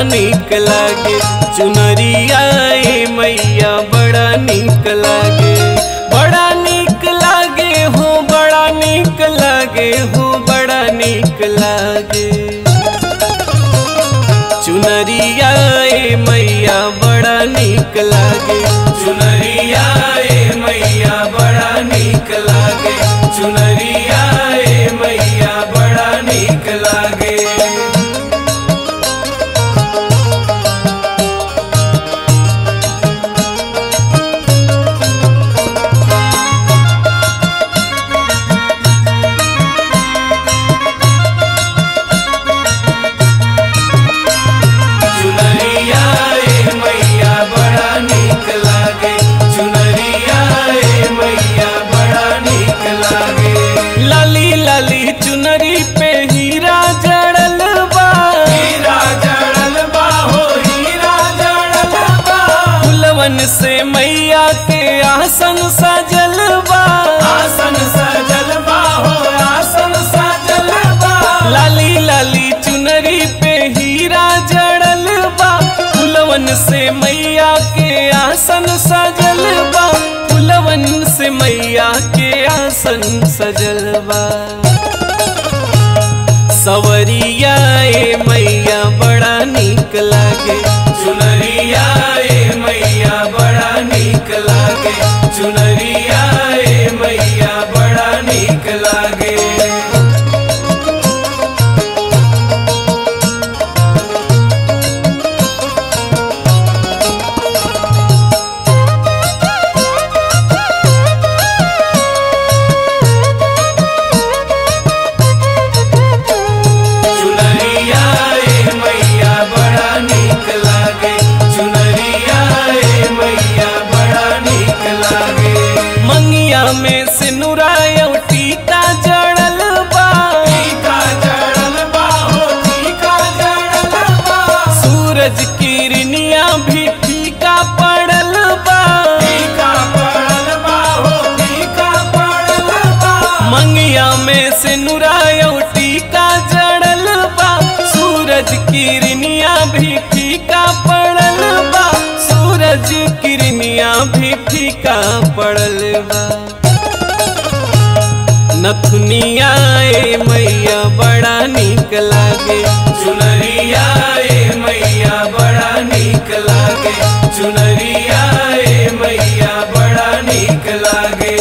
निक लागे चुनरिया ए मैया बड़ा निक लागे बड़ा निक लागे हो बड़ा निक लागे हो बड़ा निक लागे चुनरिया ए मैया बड़ा निक लागे चुनरिया ए मैया बड़ा निक लागे चुनरिया ए मैया बड़ा निक लागे चुनरिया ए मैया बड़ा निक लागे चुनरिया ए मैया बड़ा निक लागे लाली लाली चुनरी पे हीरा जड़ल बा हीरा जड़ल बा हो हीरा जड़ल बा फुलवन से मैया के आसन सजल बा आसन सजल बा हो आसन सजल बा लाली लाली चुनरी पे हीरा जड़ल बा फुलवन से मैया के आसन सजल बा फुलवन से मैया के आसन सजल बा सवरिया ए मैया बड़ा निक लागे चुनरिया ए मैया बड़ा निक लागे चुनरिया ए मैया बड़ा निक लागे चुनरिया ए मैया बड़ा निक लागे चुनरिया ए मैया बड़ा निक लागे मंगिया में सिनुराय टीका जड़ल बा टीका जड़ल बा हो टीका जड़ल बा सूरज किरनिया भी टीका पड़ल बा टीका पड़ल बा हो टीका पड़ल बा मंगिया में सिनुराय टीका जड़ल बा सूरज किरनिया भी फीका पड़ल बा सूरज किरनिया भी फीका पड़ल बा नथुनिया ए मैया बड़ा निक लागे चुनरिया ए मैया बड़ा निक लागे चुनरिया ए मैया बड़ा निक लागे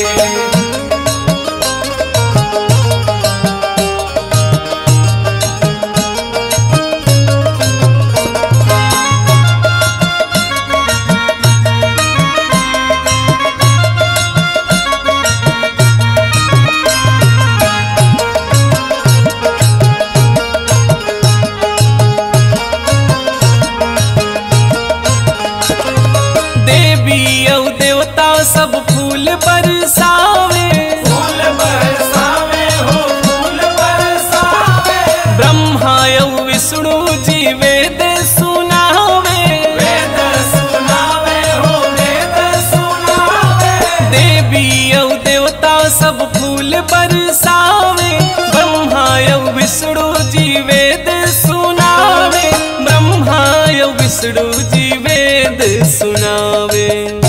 देवी औ देवता सब फूल बरसावे फूल बरसावे हो फूल बरसावे ब्रह्मा औ विष्णु जी वेद सुनावे वेद सुनावे हो वेद सुनावे देवी औ देवता सब फूल बरसावे ब्रह्मा औ विष्णु जी वेद सुनावे ब्रह्मा औ विष्णु जी वेद सुनावे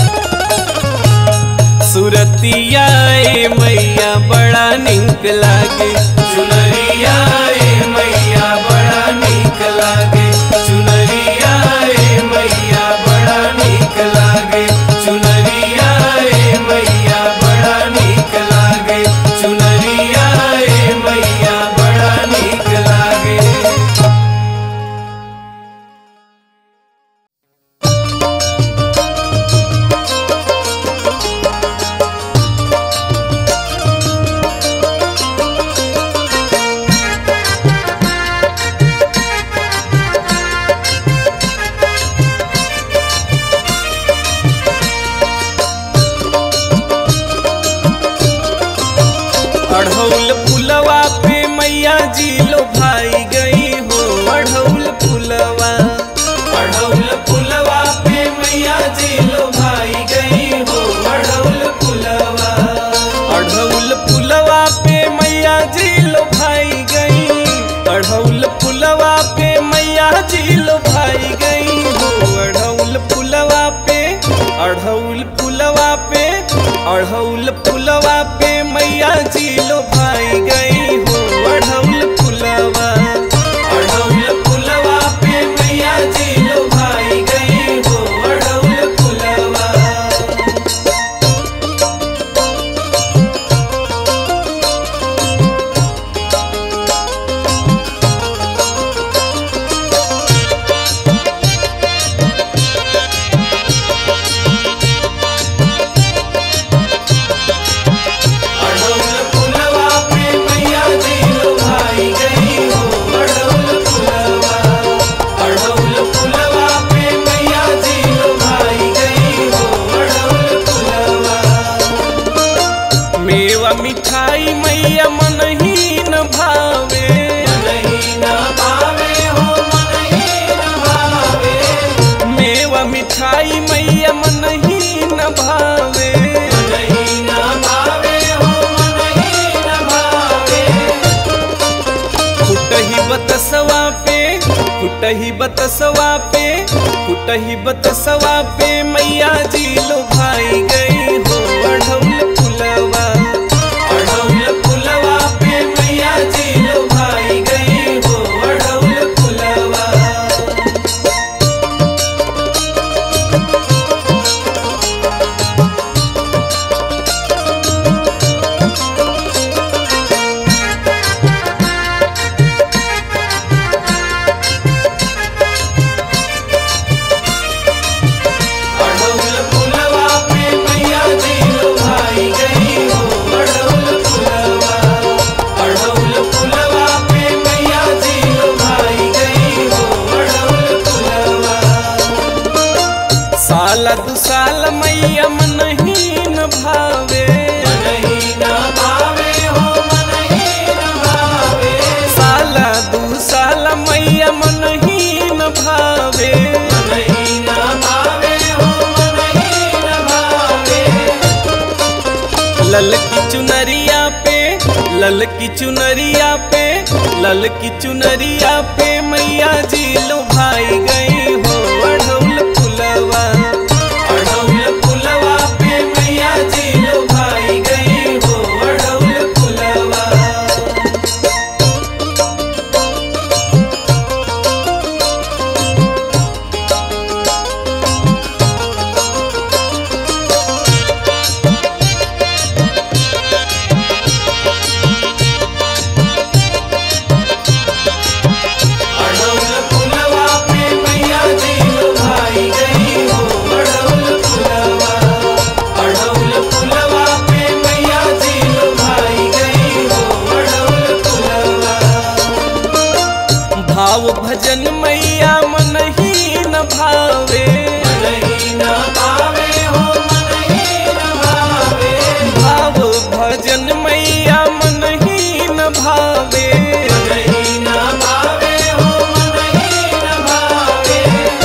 सुरतिया ए मैया बड़ा निक लागे चुनरिया ए मैया बड़ा निक लागे चुनरिया ए मैया बड़ा निक लागे चुनरिया ए मैया बड़ा निक लागे चुनरिया ए मैया बड़ा निक लागे चुनरिया मिठाई मैया मन ही न भावे मनहि न भावे हो मनहि न भावे फुटही बतसवा पे फुटही बतसवा पे फुटही बतसवा पे मैया जी लो भाई गई हो अढ़ौल फुलवा अढ़ौल फुलवा पे मैया जी लो भाई गई हो अढ़ौल फुलवा अढ़ौल फुलवा पे मैया जी लो भाई गई हो अढ़ौल फुलवा अढ़ौल फुलवा पे मैया जी लो भाई गई हो अढ़ौल फुलवा साल दु साल मैया मन ही न भावे मनहि न भावे हो मनहि न भावे साल दु साल मैया मन ही न भावे मनहि न भावे हो मनहि न भावे लल की चुनरिया पे लल की चुनरिया पे लल की चुनरिया पे मैया जी लो भाई गई हो अढ़ौल फुलवा अढ़ौल फुलवा पे मैया जी लो भाई गई हो अढ़ौल फुलवा अढ़ौल फुलवा पे मैया जी लो भाई गई हो अढ़ौल फुलवा अढ़ौल फुलवा पे मैया जी लो भाई गई हो अढ़ौल फुलवा भाव भजन मैया मन ही न भावे मनहि न भावे हो मनहि न भावे भाव भजन मैया मन ही न भावे मनहि न भावे हो मनहि न भावे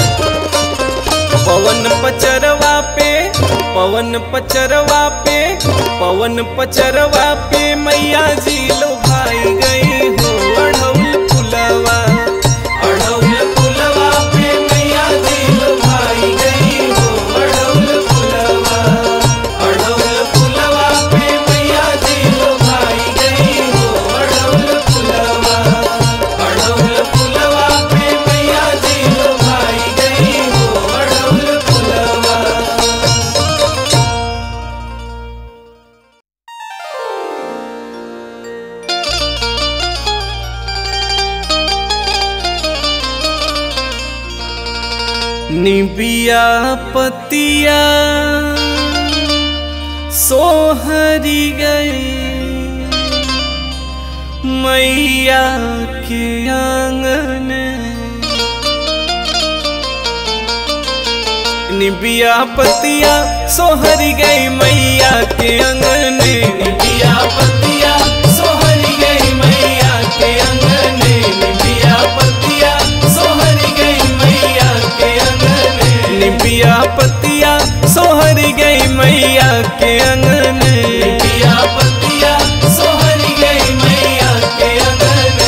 पवन पचरवा पे पवन पचरवा पे पवन पचरवा पे मैया जी लो भाई गई हो अढ़ौल फुलवा अढ़ौल फुलवा पे मैया जी लो भाई गई हो अढ़ौल फुलवा अढ़ौल फुलवा पे मैया जी लो भाई गई हो अढ़ौल फुलवा अढ़ौल फुलवा पे मैया जी लो भाई गई हो अढ़ौल फुलवा निबिया पतिया सोहरी गई मैया के आंगन निबिया पतिया सोहरी गई मैया के अंगन निबिया पतिया सोहरी गई मैया के अंगने निबिया पतिया सोहरी गई मैया के अंगने निबिया पतिया सोहरी गई मैया के अंगन निबिया पतिया सोहरी गई मैया के अंगने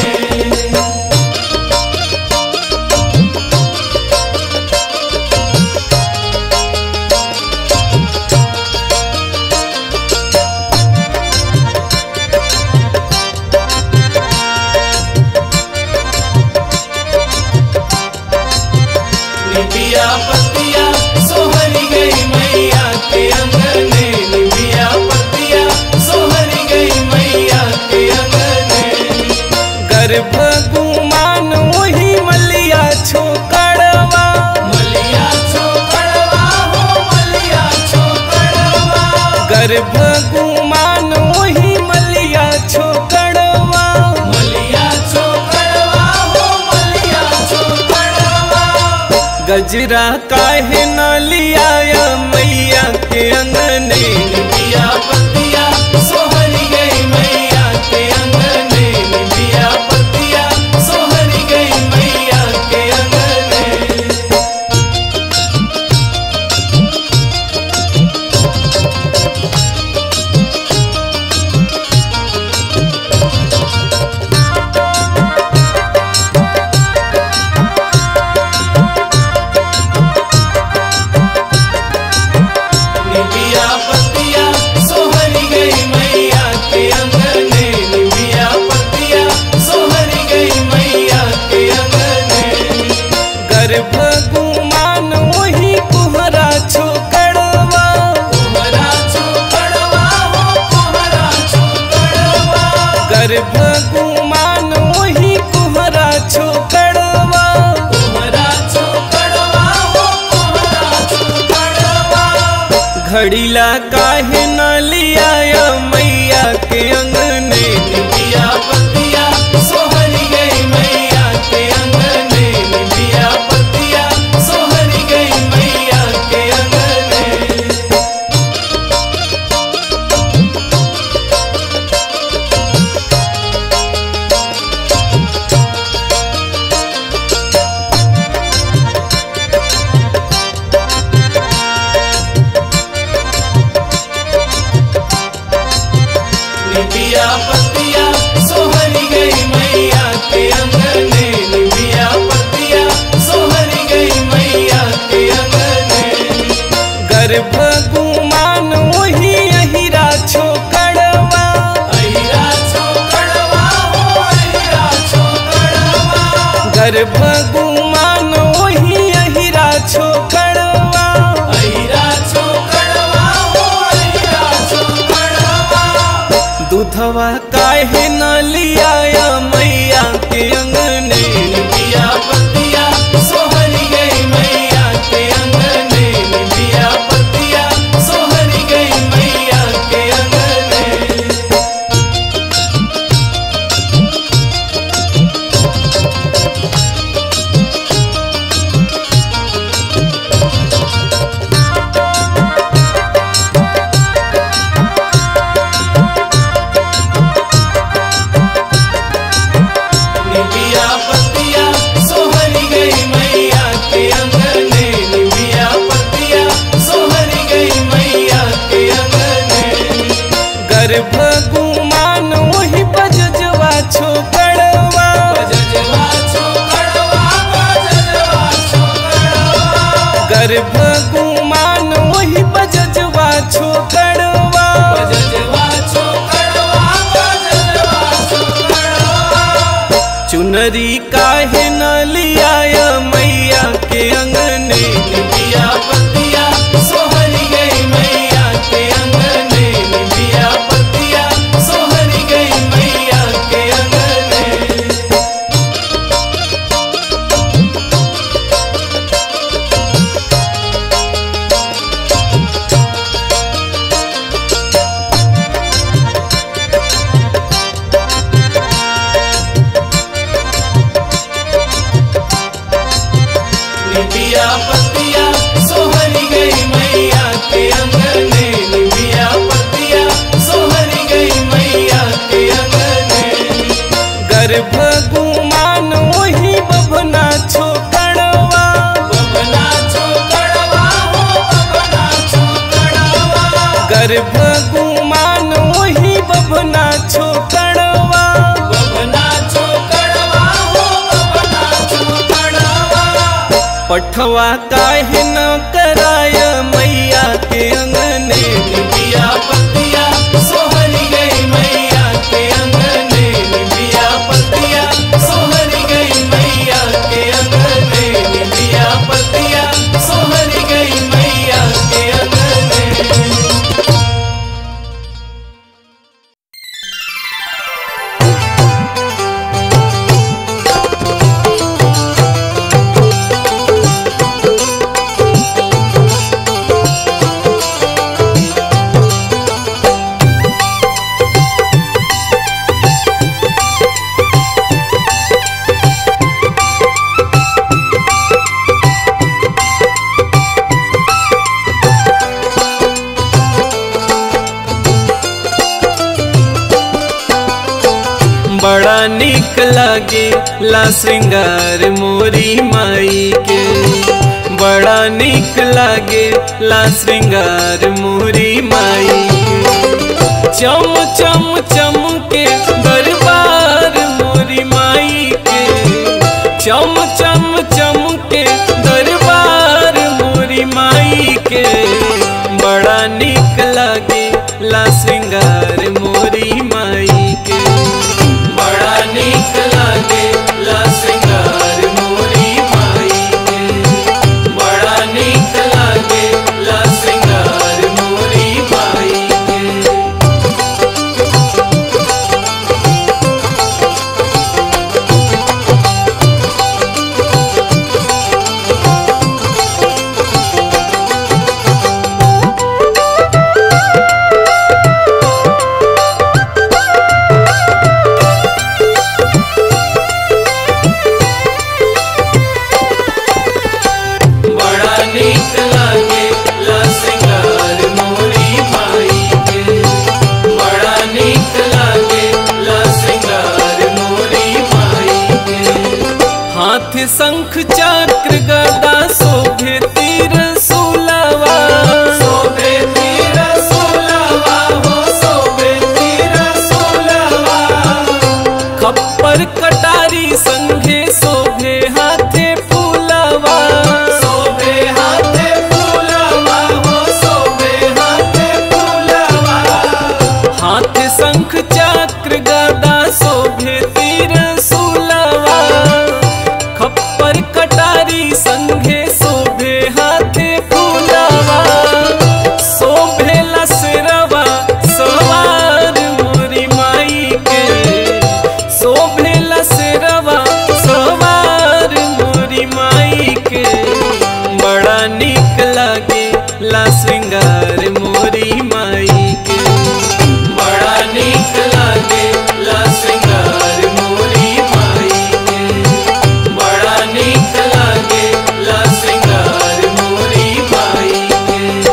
निबिया पतिया सोहरी गई मैया के अंगने निबिया पतिया सोहरी गई मैया के अंगने गर्भ गुमान वही मलिया छोकड़वा मलिया छोकड़वा हो मलिया छोकड़वा गर्भ गुमान वही मलिया छोकड़वा मलिया छोकड़वा हो मलिया छोकड़वा गजरा काहे न लिया मैया के अंगने निबिया पतिया सोहरी गई मैया के अंगने निबिया पतिया सोहरी गई मैया के अंगने घड़ीला काहे न लिया मैया के अंगने निबिया पतिया सोहरी गई मैया के अंगने निबिया पतिया सोहरी गई मैया के अंगने निबिया पतिया सोहरी गई मैया के अंगने निबिया पतिया सोहरी गई मैया के अंगने गर्भ गुमान वही अहिरा छोकड़वा अहिरा छोकड़वा हो अहिरा छोकड़वा गर्भ गुमान वही अहिरा छोकड़वा अहिरा छोकड़वा हो अहिरा छोकड़वा दूधवा काहे न लिया मैया के अंगने निबिया पतिया सोहरी गई मैया के अंगने निबिया पतिया सोहरी गई मैया के अंगने निबिया पतिया सोहरी गई मैया के अंगने निबिया पतिया सोहरी गई मैया के अंगने गर्भ गुमान वही बजजवा छोकड़वा बजजवा छोकड़वा बजजवा छोकड़वा गर्भ गुमान वही बजजवा छोकड़वा बजजवा छोकड़वा बजजवा छोकड़वा चुनरी काहे न लिया मैया के अंगने निबिया पतिया सोहरी गई मैया के अंगने निबिया पतिया सोहरी गई मैया के अंगने निबिया पतिया सोहरी गई मैया के अंगने निबिया पतिया सोहरी गई मैया के अंगने गर्भ गुमान वही बभना छोकड़वा बबना छोकड़वा हो बबना छोकड़वा गर्भ गुमान वही बभना छोकड़वा बबना छोकड़वा हो बबना छोकड़वा पठवा काहे न कराय मैया के अंगने निबिया पतिया सोहरी गई मैया के अंगने निबिया पतिया सोहरी गई मैया के अंगने निबिया पतिया सोहरी गई मैया के अंगने बड़ा निक लागे ला श्रृंगार मोरी माई के बड़ा निक लागे ला श्रृंगार मोरी माई के चम चम चम के दरबार मोरी माई के चम चम चम के दरबार मोरी माई के बड़ा निक लागे ला श्रृंगार मोरी माई के बड़ा नीक लागे ला श्रृंगार मोरी माई के बड़ा नीक लागे ला श्रृंगार मोरी माई के शंख चक्र गदा शोभे तीर सुलवा शोभे तीर सोलवा हो शोभे तीर सोलवा खप्पर कटारी संघे शोभे हाथे फूलवा शोभे हाथे फूलवा हो शोभे हाथे फूलवा हाथ शंख चक्र गदा शोभे तीर सुलवा खप्पर कटारी संघे शोभे हाथे फूलवा शोभे लसरवा सवार मोरी माई के शोभे लसरवा सवार मोरी माई के बड़ा निक लागे ला श्रृंगार मोरी माई के बड़ा नीक लागे ला श्रृंगार मोरी माई के बड़ा नीक लागे ला श्रृंगार मोरी माई के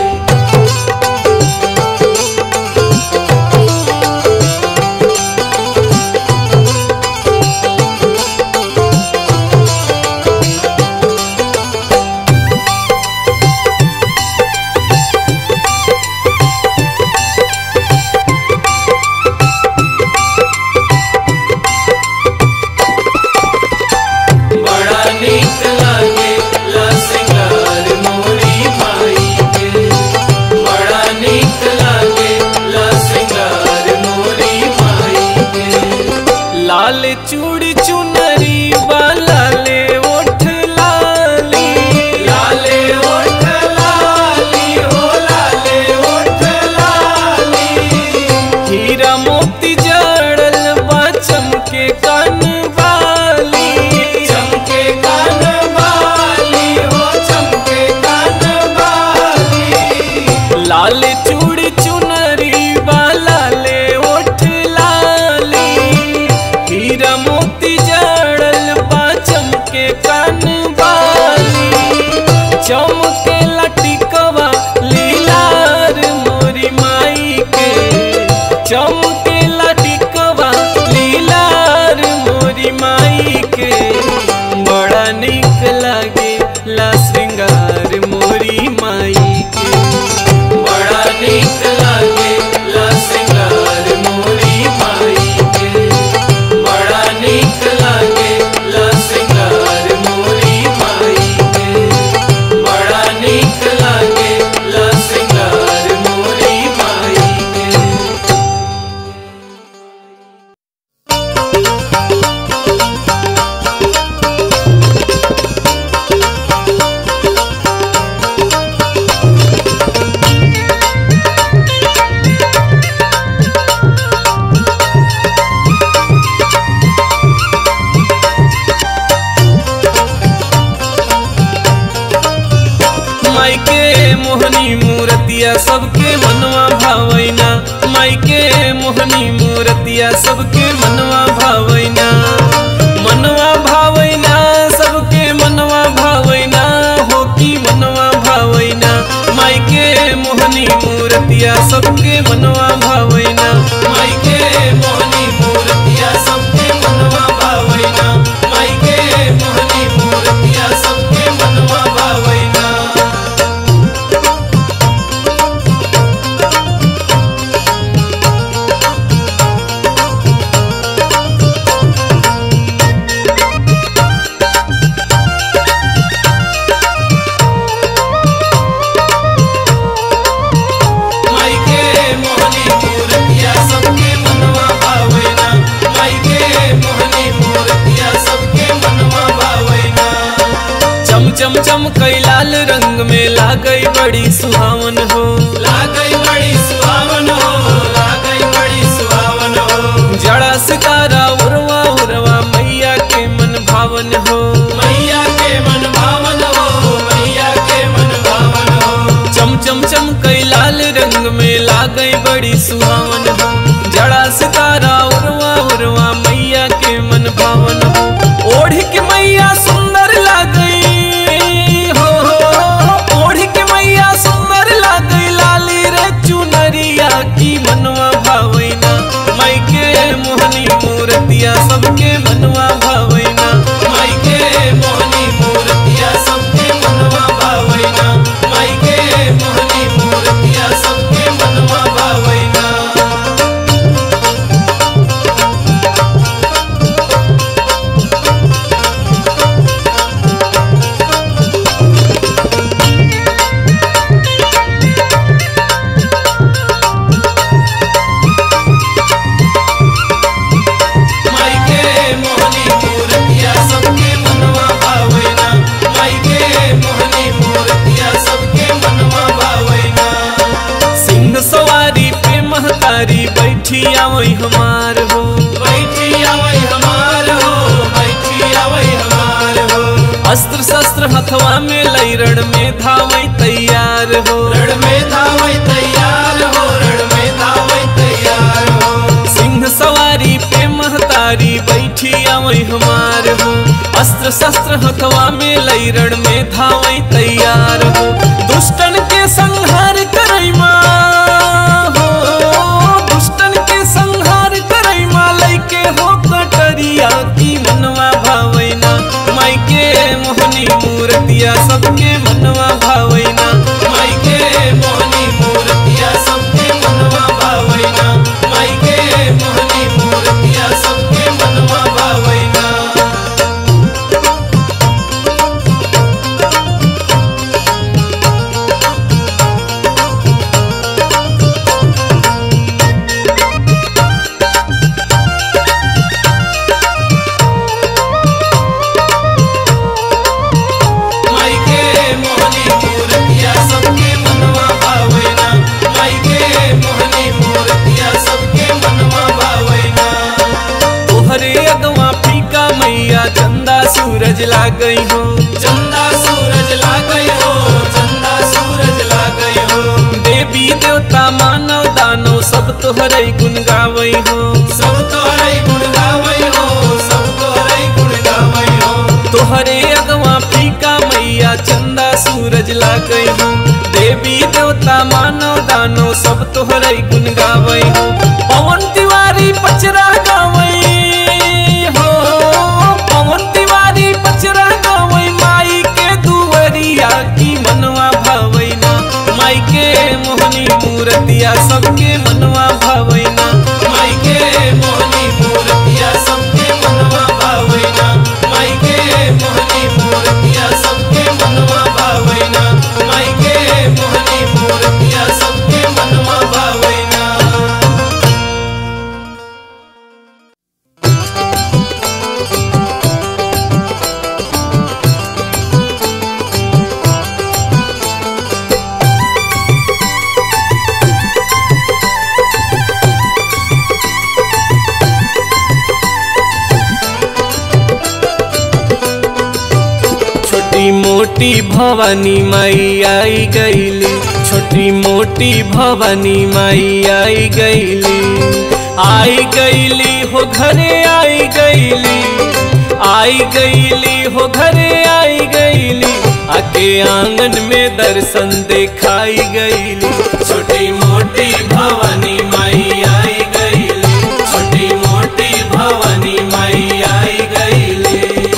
बड़ा नीक लागे ला श्रृंगार मोरी माई के बड़ा नीक लागे ला श्रृंगार मोरी माई के लाल चूड़ी चुनरी वाला ले ओठ लाली लाले ओठ लाली हो लाले ओठ लाली हीरा मोती जड़ल बा चमके कान वाली चमके कान वाली हो चमके कान वाली लाल चूड़ी चुनरी वाला ले ओठ लाली हीरा मोती जड़ल बा चमके कान वाली चमके लटिकवा लीलार मोरी माई के चमके लटिकवा लीलार मोरी माई के बड़ा निक लागे ला श्रृंगार मोरी माई के बड़ा नीक लागे ला श्रृंगार मोरी माई के बड़ा नीक लागे ला श्रृंगार मोरी माई के बड़ा नीक लागे ला श्रृंगार मोरी माई के माई के मोहनी मूर्तिया सबके मनवा भावैना माई के मोहनी मूर्तिया सबके मनवा भावैना मनवा भावैना सबके मनवा भावैना हो की मनवा भावैना माई के मोहनी मूर्तिया सबके मनवा भावैना माई के मोहनी मूर्तिया सबके मनवा भावैना माई के मोहनी मूर्तिया सबके मनवा भावैना माई के मोहनी मूर्तिया सबके मनवा भावैना माई के मोहनी मूर्तिया सबके मनवा भावैना चम चम चम कई लाल रंग में लागई बड़ी सुहावन हो लागई बड़ी सुहावन हो लागई बड़ी सुहावन हो जड़ा सितारा उरवा उरवा मैया के मन भावन हो मैया के मन भावन हो मैया के मन भावन हो चम चम चम कई लाल रंग में लागई बड़ी सुहावन हो जड़ा सितारा उरवा उरवा मैया के मन भावन हो ओढ़ के मैया सुंदर लागई हो ओढ़ के मैया सुंदर लागई लाली रे चुनरिया की मनवा भावैना माई के मोहनी मूर्तिया सबके मनवा भावैना माई के मोहनी बैठी आवई हमार हो बैठी आवै हमार हो बैठी आवै हमार हो अस्त्र शस्त्र हथवा में लैरण में धावई तैयार हो रण में धावै तैयार हो रण में धावै तैयार हो सिंह सवारी पे महतारी बैठी आवई हमार हो अस्त्र शस्त्र हथवा में लैरण में धावई तैयार हो दुष्टन के संहार करई माँ हो दुष्टन के संहार करई माँ लैके हो कटरिया की मनवा भावैना माई के मोहनी मूर्तिया सबके मनवा भावैना माई के मोहनी मूर्तिया सबके मनवा भावैना माई के मोहनी मूर्तिया सबके मनवा भावैना माई के मोहनी मूर्तिया सबके मनवा भावैना माई के मोहनी मूर्तिया सबके मनवा भावैना तोहरे अगवा फीका मैया चंदा सूरज ला गई हो चंदा सूरज ला गई हो चंदा सूरज ला गई हो देवी देवता मानव दानव सब तोहरे गुन गावई हो सब तोहरे गुण गावई हो सब तोहरे गुण गावई हो तोहरे अगवा फीका मैया चंदा सूरज ला गई हो देवी देवता मानव दानव सब तोहरे गुन गावई हो पवन तिवारी पचरा गावई हो पवन तिवारी पचरा गावई माई के दुवरिया की मनवा भावैना माई के मोहनी मूर्तिया सबके मनवा भावैना माई के मोहनी मूर्तिया सबके मनवा भावैना माई के मोहनी मूर्तिया सबके मनवा भावैना माई के मोहनी मूर्तिया सबके मनवा भावैना छोटी मोटी भवानी माई आई गईली छोटी मोटी भवानी माई आई गईली आई गईली हो घरे आई गईली आई गईली हो घरे आई गईली आके आंगन में दर्शन दिखाई गईली छोटी मोटी भवानी माई आई गईली छोटी मोटी भवानी माई आई गईली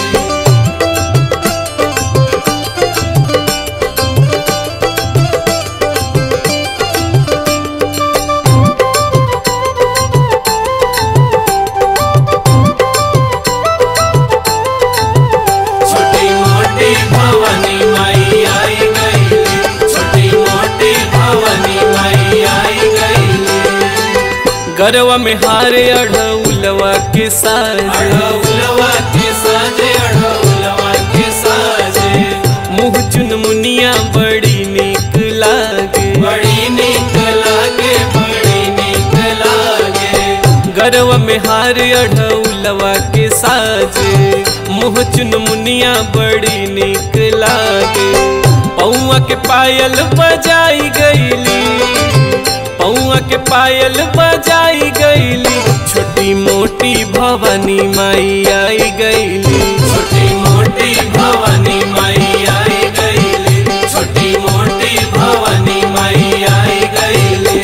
छोटी मोटी भवानी माई आई गईली छोटी मोटी भवानी माई आई गईली गरवा में हारे अढ़उलवा के साज अढ़उलवा के साजे अढ़उलवा के साजे मुँह चुन मुनिया बड़ी निक लागे बड़ी नीक लागे बड़ी नीक लागे गरवा में हार अढ़उलवा के साजे मुँह चुन मुनिया बड़ी निक लागे पौआ के पायल बजाई गईली पौआ के पायल बजाई गईली छोटी मोटी भवानी माई आई गईली छोटी मोटी भवानी माई आई गईली छोटी मोटी भवानी माई आई गईली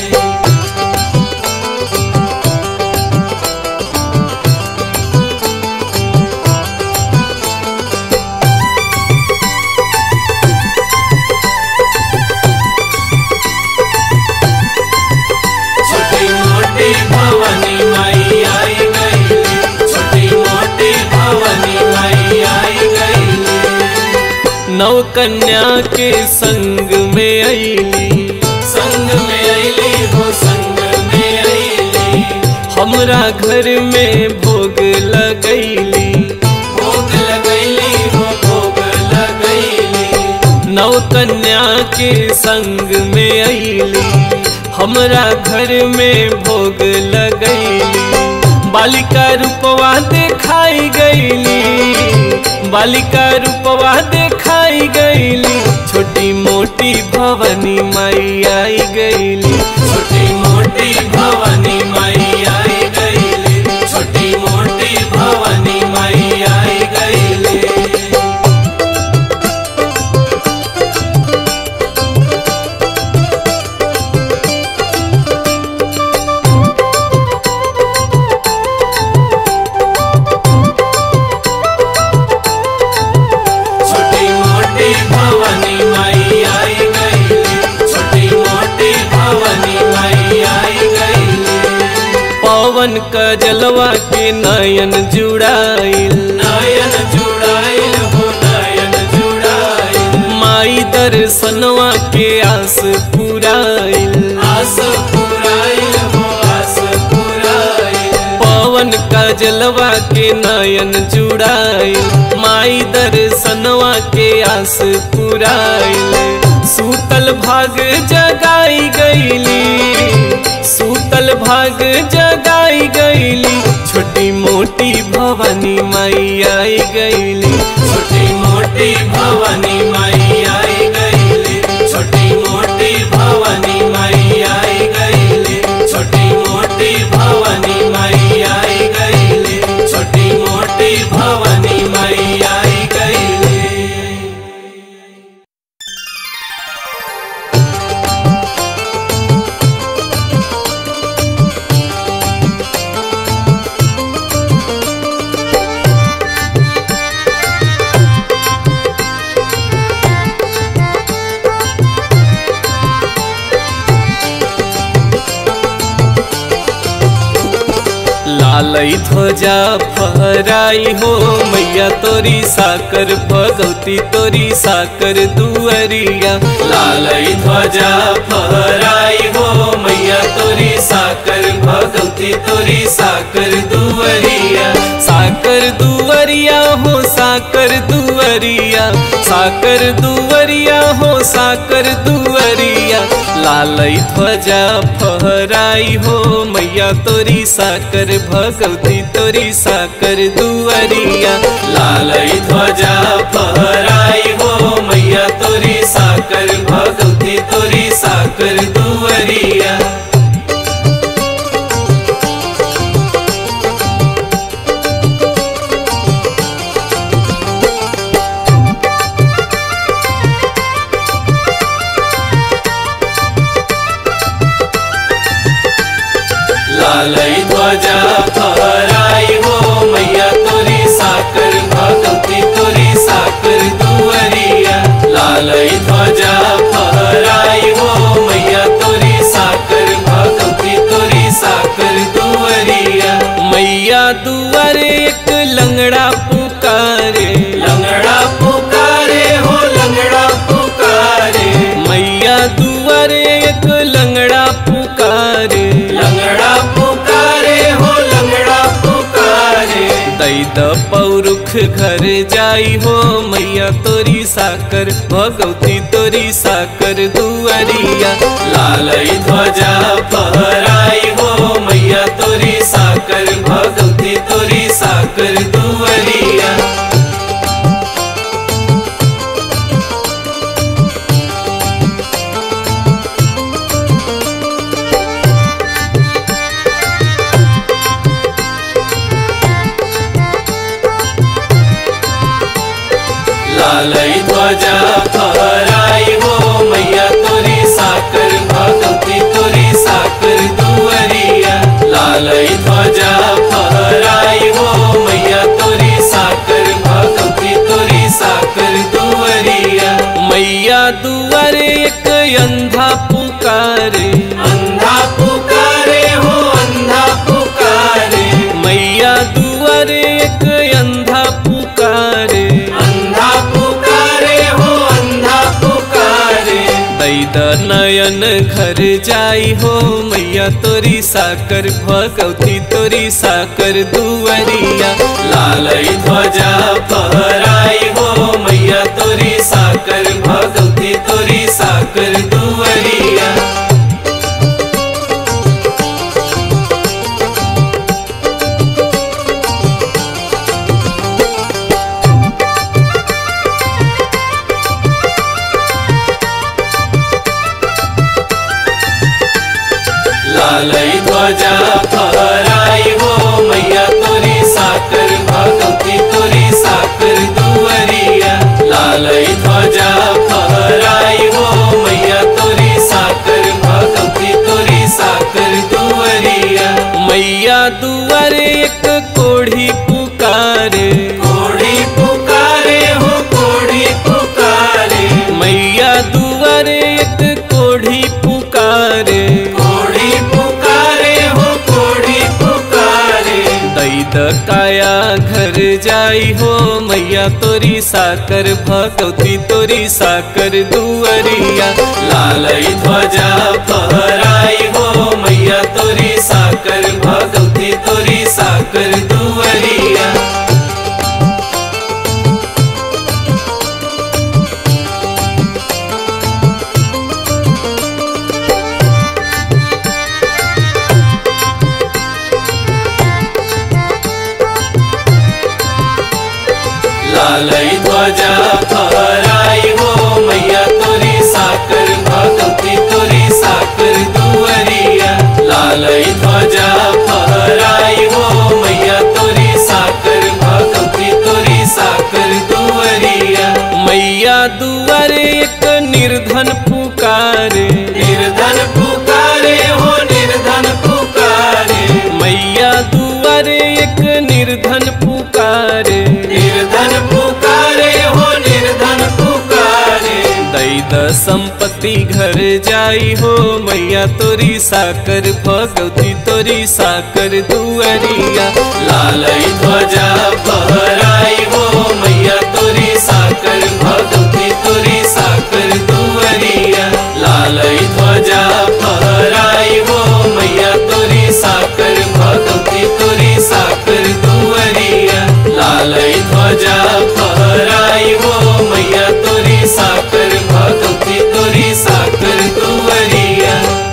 छोटी मोटी भवानी माई आई गईली छोटी मोटी भवानी माई आई गईली नव कन्या के संग में अली संग में अली हो संग में अली हमरा घर में भोग लगैली भोग लगैली हो भोग लगैली नव कन्या के संग में अली हमरा घर में भोग लगैली बालिका रूपवा देखाई गईली बालिका रूपवा देखाई गईली छोटी मोटी भवानी माई आई गईली छोटी मोटी भवानी माई आई गईली छोटी मोटी भवानी माई आई गईली छोटी मोटी भवानी माई आई गईली छोटी मोटी भवानी माई आई गईली पवन का जलवा के नयन जुड़ाइल नयन जुड़ाइल हो नयन जुड़ाइल माई दर्शनवा के आस पुराइल आस पुराइल हो आस पुराइल पवन का जलवा के नयन जुड़ाइल माई दर्शनवा के आस पुराइल सूतल भाग जगाई गईली सूतल भाग जगाई गईली छोटी मोटी भवानी माई आई गईली छोटी मोटी भवानी माई आई गईली छोटी मोटी भवानी माई आई गईली छोटी मोटी भवानी माई आई गईली छोटी मोटी भवानी माई आई गईली लालई ध्वजा फहराई हो मैया तोरी साकर भगवती तोरी साकर दुअरिया लालई ध्वजा फहराई हो मैया तोरी साकर भगवती तोरी साकर दुवरिया साकर दुअरिया हो साकर दुअरिया साकर दुअरिया हो साकर दुअरिया लालई ध्वजा फहराई हो मैया तोरी साकर भगवती तोरी साकर दुअरिया लालई ध्वजा फहराई हो मैया तोरी साकर भगवती तोरी साकर दुवरिया लालई ध्वजा फहराई हो मैया तोरी साकर भगवती तोरी साकर दुवरिया लालई ध्वजा फहराई हो मैया तोरी साकर भगवती तोरी साकर दुवरिया मैया दुआर एक लंगड़ा पुकारे लंगड़ा पुकारे हो लंगड़ा पुकारे मैया दुआर एक लंगड़ा पुकारे लंगड़ा पुकारे हो लंगड़ा पुकारे दैद पौरुख घर जाई हो मैया तोरी साकर भगवती तोरी साकर दुआरिया लालई ध्वजा फहराई हो मैया तोरी साकर भगवती तोरी साकर दुवरिया लालई ध्वजा फहराई हो मैया तोरी साकर भगवती तोरी साकर दुवरिया लालई ध्वजा फहराई हो मैया तोरी साकर भगवती तोरी साकर दुवरिया मैया दुआर एक अंधा पुकारे अंधा पुकारे हो अंधा पुकारे मैया दुआर एक अंधा पुकारे अंधा पुकारे हो अंधा पुकारे दैद नयन घर जाई हो मैया तोरी साकर भगवती तोरी साकर दुआरिया लालई ध्वजा फहराई हो मैया तोरी साकर भगवती तोरी साकर दुवरिया ध्वजा फहराई हो मैया तोरी साकर भगवती तोरी साकर दुअरिया लालई ध्वजा फहराई हो मैया तोरी साकर भगवती तोरी साकर दुअरिया मैया दुआर एक कोढ़ी पुकारे कोढ़ी पुकारे हो कोढ़ी पुकारे मैया दुआर एक कोढ़ी पुकारे कोढ़ी पुकारे हो कोढ़ी पुकारे दैद काया घर जाई हो मैया तोरी साकर भगवती तोरी साकर दुअरिया लालई ध्वजा फहराई हो मैया तोरी साकर भगवती तोरी साकर दुअरिया लालई ध्वजा फहराई हो मैया तोरी साकर भगवती तोरी साकर दुअरिया लालई ध्वजा फहराई हो मैया तोरी साकर भगवती तोरी साकर दुअरिया मैया दुआर एक निर्धन पुकारे निर्धन पुकारे हो निर्धन पुकारे मैया दुआर एक निर्धन पुकारे निर्धन पुकारे हो निर्धन पुकारे दैद संपत्ति घर जाई हो मैया तोरी साकर भगवती तोरी साकर दुअरिया लालई ध्वजा फहराई हो मैया तोरी साकर भगवती तोरी साकर दुअरिया लालई ध्वजा फहराई हो मैया तोरी साकर भगवती तोरी साकर दुअरिया लालई ध्वजा फहराई हो मैया तोरी साकर भगवती तोरी साकर दुअरिया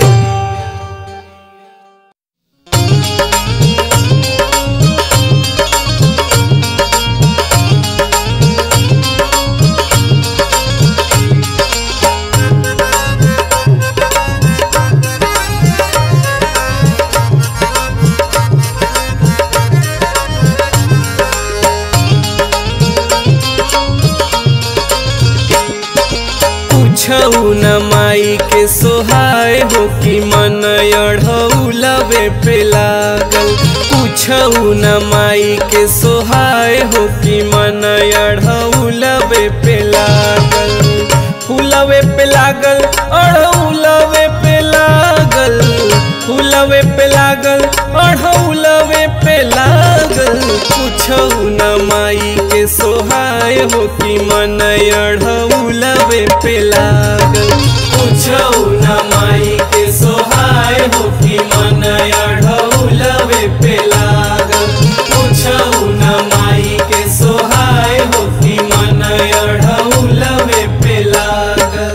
पूछऊ न माई के सोहाय हो कि मन अढ़ौलवे पे लागल पूछऊ न माई के सोहाय हो कि मन अढ़ौलवे पे लागल फूलवे पे लागल अढ़ौलवे पे लागल फूलवे पे लागल अढ़ौलवे पे लागल पूछऊ न माई के सोहाय हो कि मन अढ़ौलवे पे लागल पूछऊ न माई के सोहाय हो कि मन अढ़ौलवे पे लागल पूछऊ न माई के सोहाय हो कि मन अढ़ौलवे पे लागल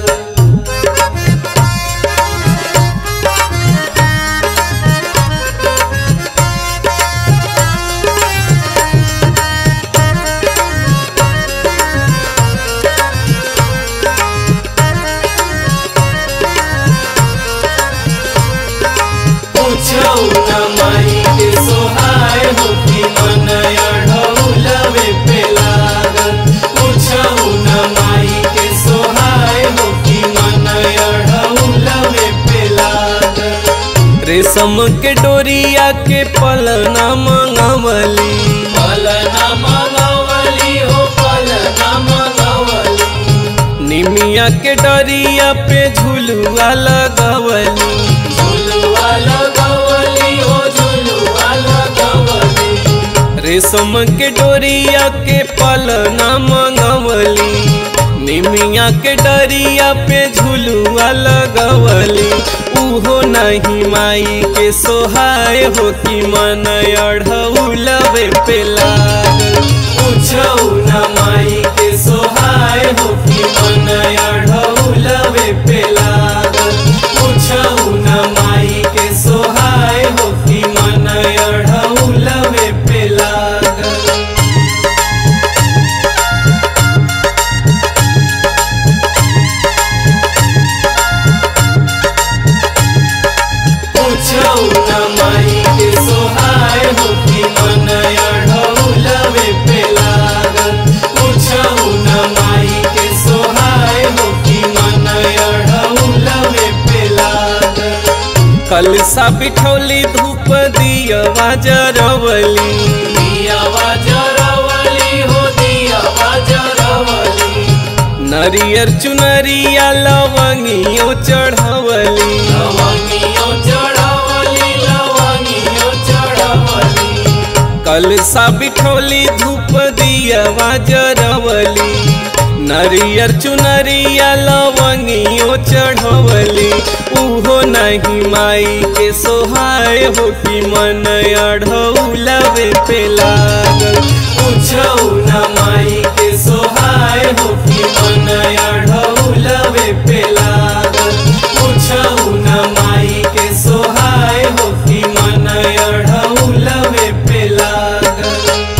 पूछऊ न माई के सोहाय हो कि मन अढ़ौलवे पे लागल पूछऊ न माई के सोहाय हो कि मन अढ़ौलवे पे लागल रेशम के डोरिया के पलना मंगवली पलना मंगवली हो पलना मंगवली निमिया के डरिया पे झुलुआ लगवली झुलुआ लगवली हो झुलुआ लगवली रेशम के डोरिया के पलना मंगवली निमिया के डरिया पे झुलुआ लगवली उहो नहीं माई के सोहाय हो कि मन अढ़ौलवे पे लागल पूछऊ न माई के सोहाय हो कि मन अढ़ौलवे पे लागल पूछऊ न माई के सोहाय हो कि मन अढ़ौलवे पे लागल पूछऊ न कल सा बिठौली धूप दियवा जरवली दियावा जरवली हो दियावा जरवली नरियर चुनरिया लवंगियो चढ़वली लवंगियो चढ़वली लवंगियो चढ़वली कल सा बिठौली धूप दियवा जरवली नरियर चुनरिया लवंगियो चढ़वली उहो नहीं माई के सोहाय हो कि मन अढ़ौलवे पे लागल पूछौ न माई के सोहाय हो कि मन अढ़ौलवे पे लागल पूछौ न माई के सोहाय हो कि मन अढ़ौलवे पे लागल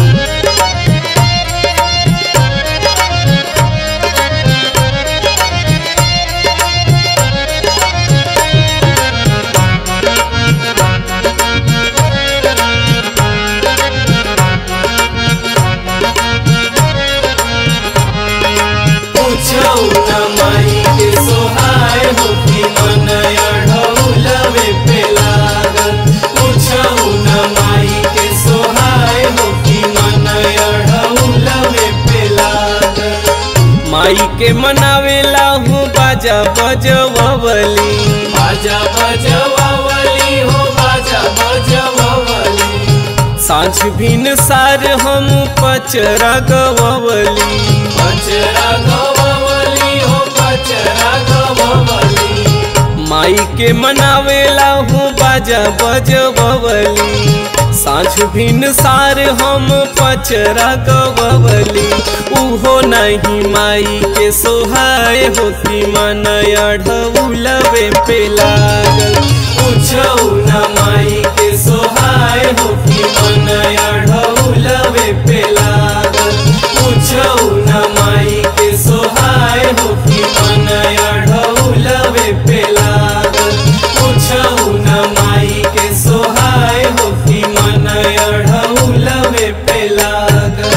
पूछौ न माई के सोहाय हो कि मन अढ़ौलवे पे लागल पूछौ न माई के सोहाय हो कि मन अढ़ौलवे पे लागल माई के मनावेला हूँ बाजा बजवली बाजा बजवावली हो बाजा बजवावली साँझ भिन सार हम पचरा गवली बचरा गवावली हो बचरा गवावली माई के मनावेला हूँ बाजा बजवली साँझ भिन सार हम पचरा गवली उहो नहीं माई के सोहाय होती मन अढ़ौलवे पे लागल पूछौ न माई के सोहाय हो कि मन अढ़ौलवे पे लागल पूछौ न माई के सोहाय हो कि मन अढ़ौलवे पे लागल पूछौ न माई के सोहाय हो कि मन अढ़ौलवे पे लागल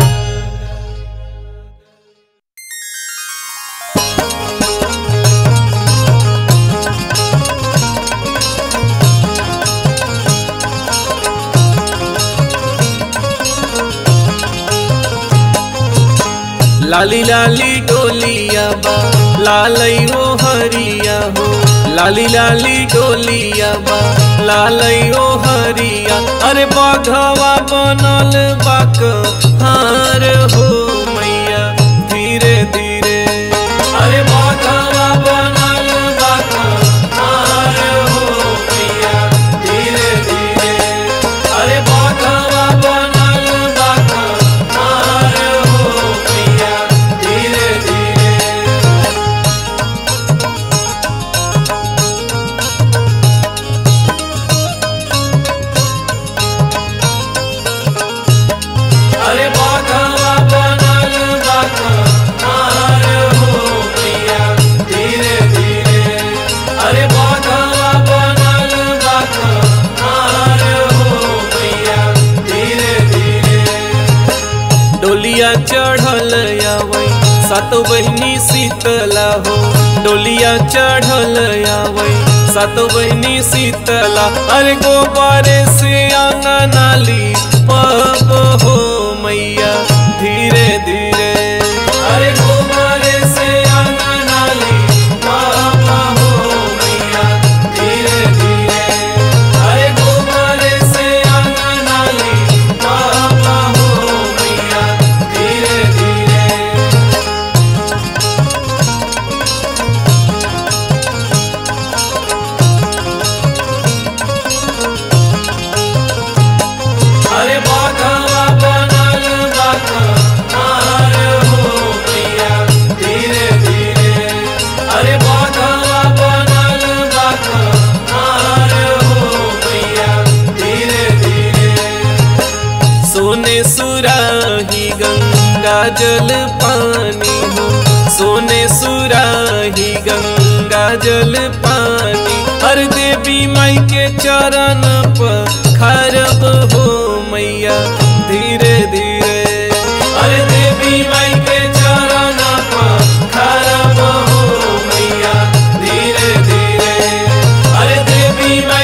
लाली लाली डोलिया बा लालई हो हरिया हो लाली लाली डोलिया बा लालई हो हरिया अरे बाघवा बनल बाक हार हो मैया धीरे धीरे अरे बाघवा बनल बाक हार हो मैया धीरे धीरे अरे बाघवा बनल बाक हार हो मैया धीरे धीरे अरे बाघवा बनल बाक हार हो मैया धीरे धीरे अरे बाघवा बनल बाक हार हो मैया धीरे धीरे डोलिया चढ़ल आवै सात बहिनी शीतला हो डोलिया चढ़ल आवै सात बहिनी शीतला अरे गोबारे से आंगनाली पब हो मैया धीरे धीरे अरे गोबारे से आंगनाली पापा हो मैया धीरे धीरे अरे गोबारे से आंगनाली पापा हो मैया धीरे धीरे अरे बाघवा बनल बाघ हार हो मैया धीरे धीरे अरे बाघवा बनल बाघ हार हो मैया धीरे धीरे सोने सुराही गंगा जल पानी हो सोने सुराही गंगा जल पानी हर देवी माई के चरण पर खरब हो मैया धीरे धीरे अरे देवी माई के चरण पर खरब हो मैया धीरे धीरे अरे देवी माई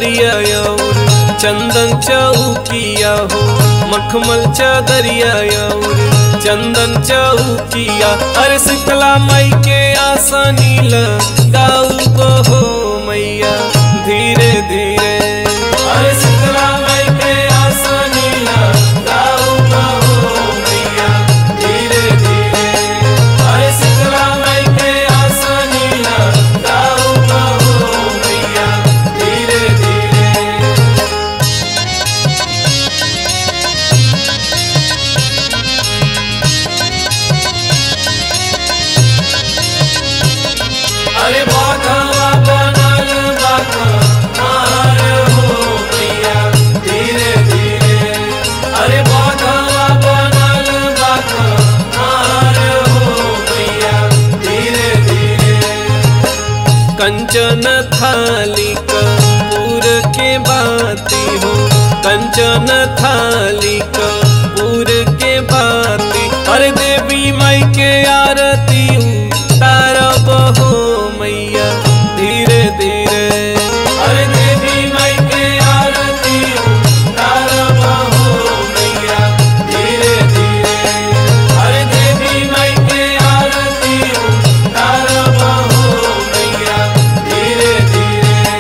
चदरिया और चंदन चौकिया हो मखमल चदरिया और चंदन चौकिया अरे शीतला मई के आसानी लगाऊ को हो मैया धीरे धीरे अरे शीतला माई के आसानी लगाऊ कहो मैया धीरे धीरे अरे शीतला माई के आसानी लगाऊ कहो मैया धीरे धीरे अरे बाघवा बनल बाघा मार हो मैया धीरे धीरे अरे बाघवा बनल बाघा मार हो मैया धीरे धीरे कंचन थाली कपूर के बाती हो कंचन थाली कपूर के बाती अरे देवी माई के आरती तारब हो मैया धीरे धीरे अरे देवी माई के आरती तारब हो मैया धीरे धीरे अरे देवी माई के आरती तारब हो मैया धीरे धीरे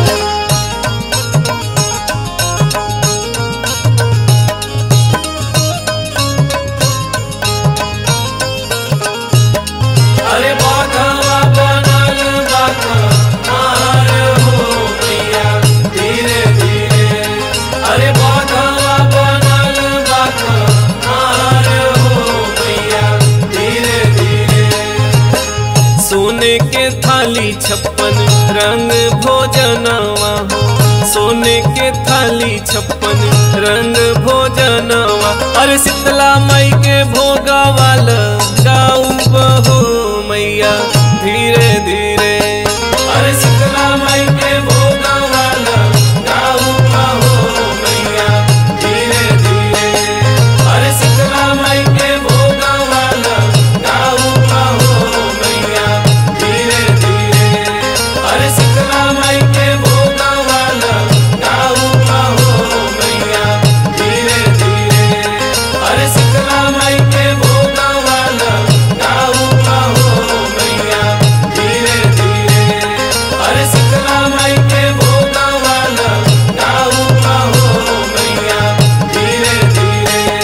अरे बाघवा बनल बाघा मार हो मैया धीरे धीरे अरे बाघवा बनल बाघा मार हो मैया धीरे धीरे सोने के थाली छप्पन रंग भोजनवा हो सोने के थाली छप्पन रंग भोजनवा अरे शीतला माई के भोगा वाला गाऊ बहो मैया धीरे धीरे अरे शीतला माई के भोगा वाला गाऊ कहो मैया धीरे धीरे अरे शीतला माई के भोगा वाला गाऊ कहो मैया धीरे धीरे अरे शीतला माई के भोगा वाला गाऊ कहो मैया धीरे धीरे अरे शीतला माई के भोगा वाला गाऊ कहो मैया धीरे धीरे अरे शीतला माई के भोगा वाला गाऊ कहो मैया धीरे धीरे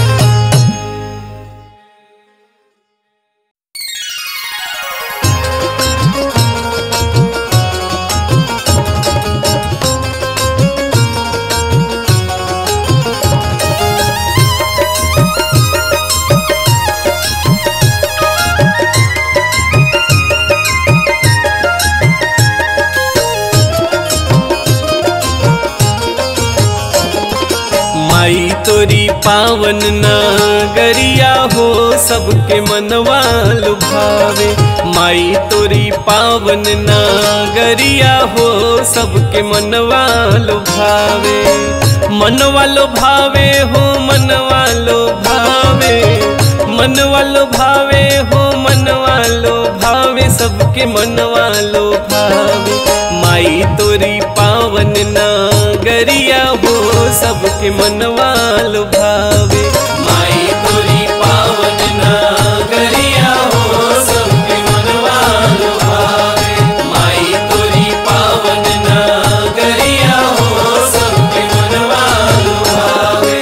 माई तोरी पावन नगरिया हो सबके मनवा लुभावे माई तोरी पावन नगरिया हो सबके मनवा लुभावे मनवा लुभावे हो मनवा लुभावे मनवा लुभावे हो मनवा लुभावे सबके मनवा लुभावे माई तोरी पावन नगरिया हो सबके मनवा लुभावे माई तोरी पावन नगरिया हो सबके मनवा लुभावे माई तोरी पावन नगरिया हो सबके मनवा लुभावे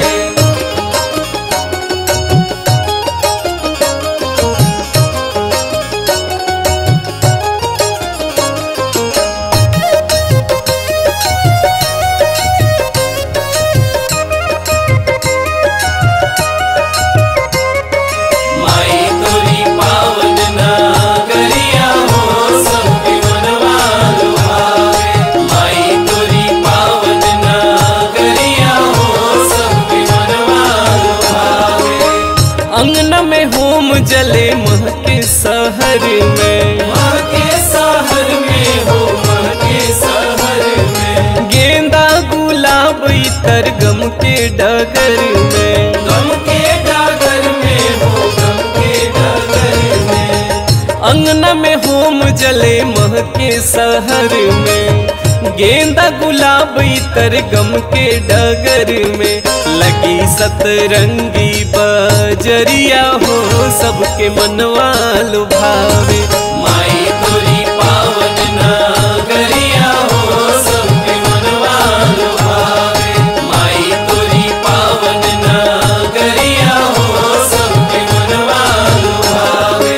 माई तोरी पावन नगरिया हो सबके मनवा लुभावे माई तोरी पावन नगरिया हो सबके मनवा लुभावे अंगन में होम जले मह के शहर में माँ के शहर में हो माँ के शहर में गेंदा गुलाब इतर गम के डगर में गम के डागर में हो गम के डागर में अंगना में होम जले मह के शहर में गेंदा गुलाब इतर गम के डगर में लगी सतरंगी बजरिया हो सबके मनवा लुभावे माई तोरी पावन नगरिया हो सबके मनवा लुभावे माई तोरी पावन नगरिया हो सबके मनवा लुभावे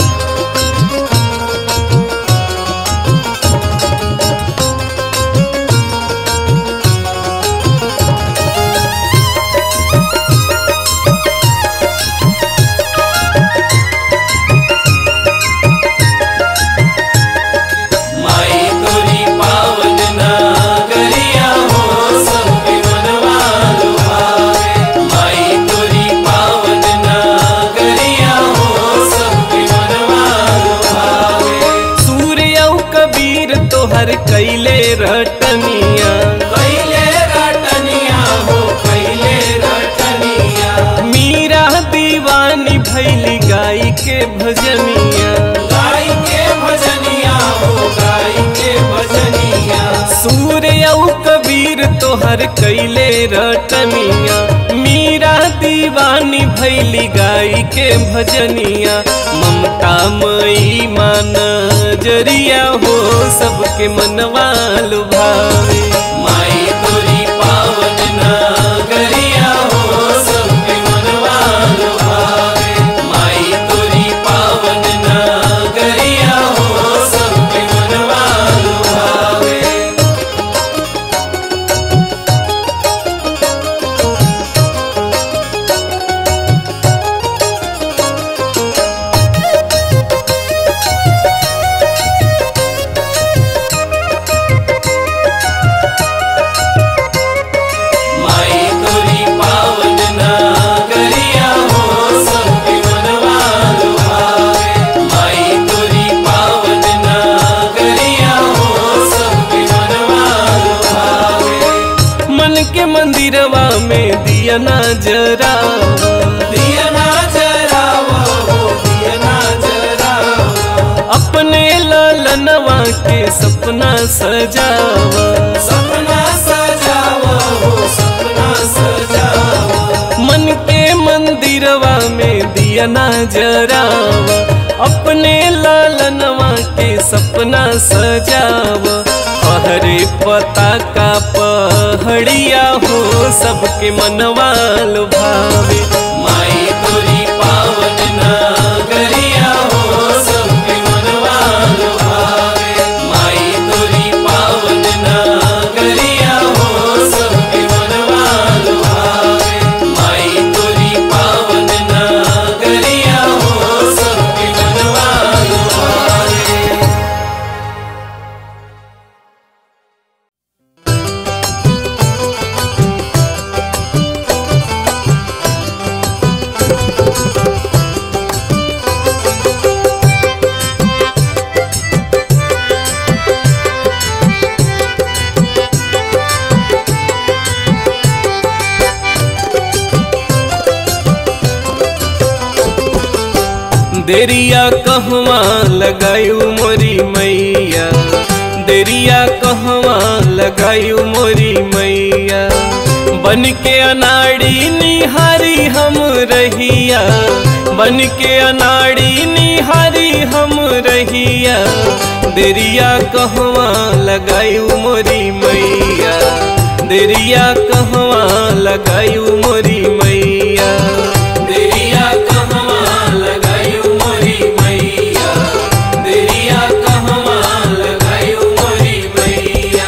माई तोरी पावन नगरिया हो सबके मनवा लुभावे माई तोरी पावन नगरिया हो सबके मनवा लुभावे सूर्य कबीर तोहर कैले रटनिया कैले रटनिया हो कैले रटनिया मीरा दीवानी भैली गाई के भजनिया गाय के भजनिया हो गाय के भजनिया सूर्य कबीर तोहर कैले रटनिया मीरा दीवानी भैली गाई के भजनिया ममता मई मान जरिया हो सबके मनवा लुभावे माई तोरी पावन नगरिया हो सबके मनवा लुभावे माई तोरी पावन नगरिया हो सबके मनवा लुभावे माई तोरी पावन नगरिया हो सबके मनवा लुभावे माई तोरी पावन नगरिया हो सबके मनवा लुभावे मन के मंदिरवा में दिया ना जरा दिया ना जरावा हो दिया ना जरावा अपने लालनवा के सपना सजावा सपना सजावा हो सपना सजावा मन के मंदिरवा में दिया ना जरावा अपने लालनवा के सपना सजावा हरे पता का पहड़िया हो सबके मनवा लुभावे माई तोरी पावन नगरिया हो सबके मनवा लुभावे माई तोरी पावन नगरिया हो सबके मनवा लुभावे माई तोरी पावन नगरिया हो सबके मनवा लुभावे देरिया कहवा लगायू मोरी मैया देरिया कहवा लगायू मोरी मैया बन के अनाड़ी निहारी हम रहिया बन के अनाड़ी निहारी हम रहिया देरिया कहवा लगायू मोरी मैया देरिया कहवा लगायू मोरी मैया देरिया कहवा लगायू मोरी मैया देरिया कहवा लगायू मोरी मैया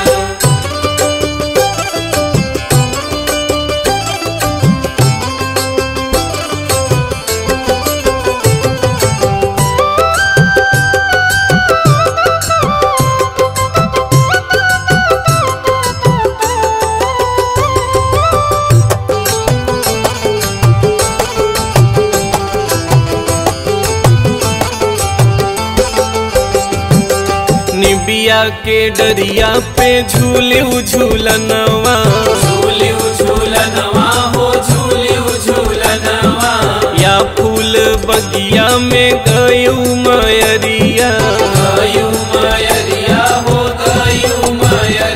निबिया के डरिया पे झूले झूलनवा झूले झूलनवा हो झूले झूलनवा या फूल बगिया में गयू मयरिया गयू मयरिया हो गयू मयरिया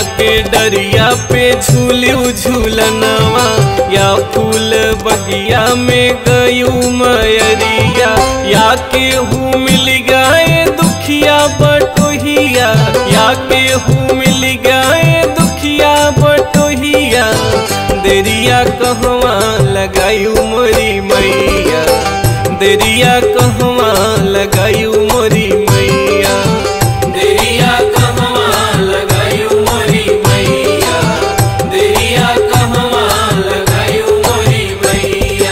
के डरिया पे झूलू झूलनवा या फूल बगिया में गयू मयरिया या केहू मिल गए दुखिया बटोहिया या केहू मिल गए दुखिया बटोहिया देरिया कहवा लगायू मोरी मैया देरिया कहवा लगायू मोरी मैया देरिया कहवा लगायू मोरी मैया देरिया कहवा लगायू मोरी मैया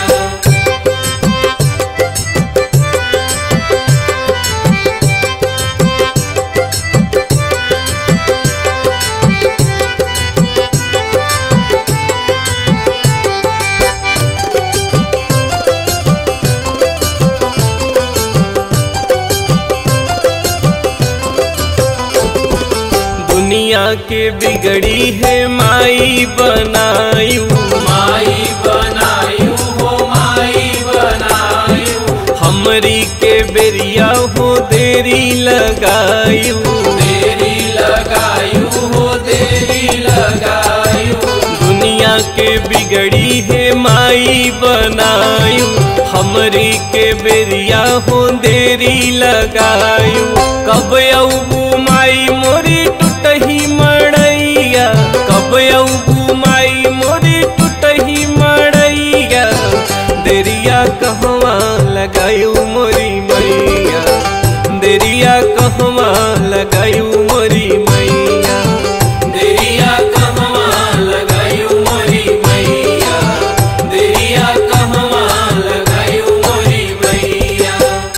दुनिया के बिगड़ी है माई बनायू माई बनायू हो माई बनायू हमरी के बेरिया हो देरी लगायू देरी लगायू हो देरी लगायू दुनिया के बिगड़ी है माई बनायू हमरी के बेरिया हो देरी लगायू कब अबू माई मोरी टूटही मड़ैया कब अबू माई मोरी टूटही मड़ैया देरिया कहवा लगायू मोरी मैया देरिया कहवा लगायू मोरी मैया देरिया कहवा लगायू मोरी मैया देरिया कहवा लगायू मोरी मैया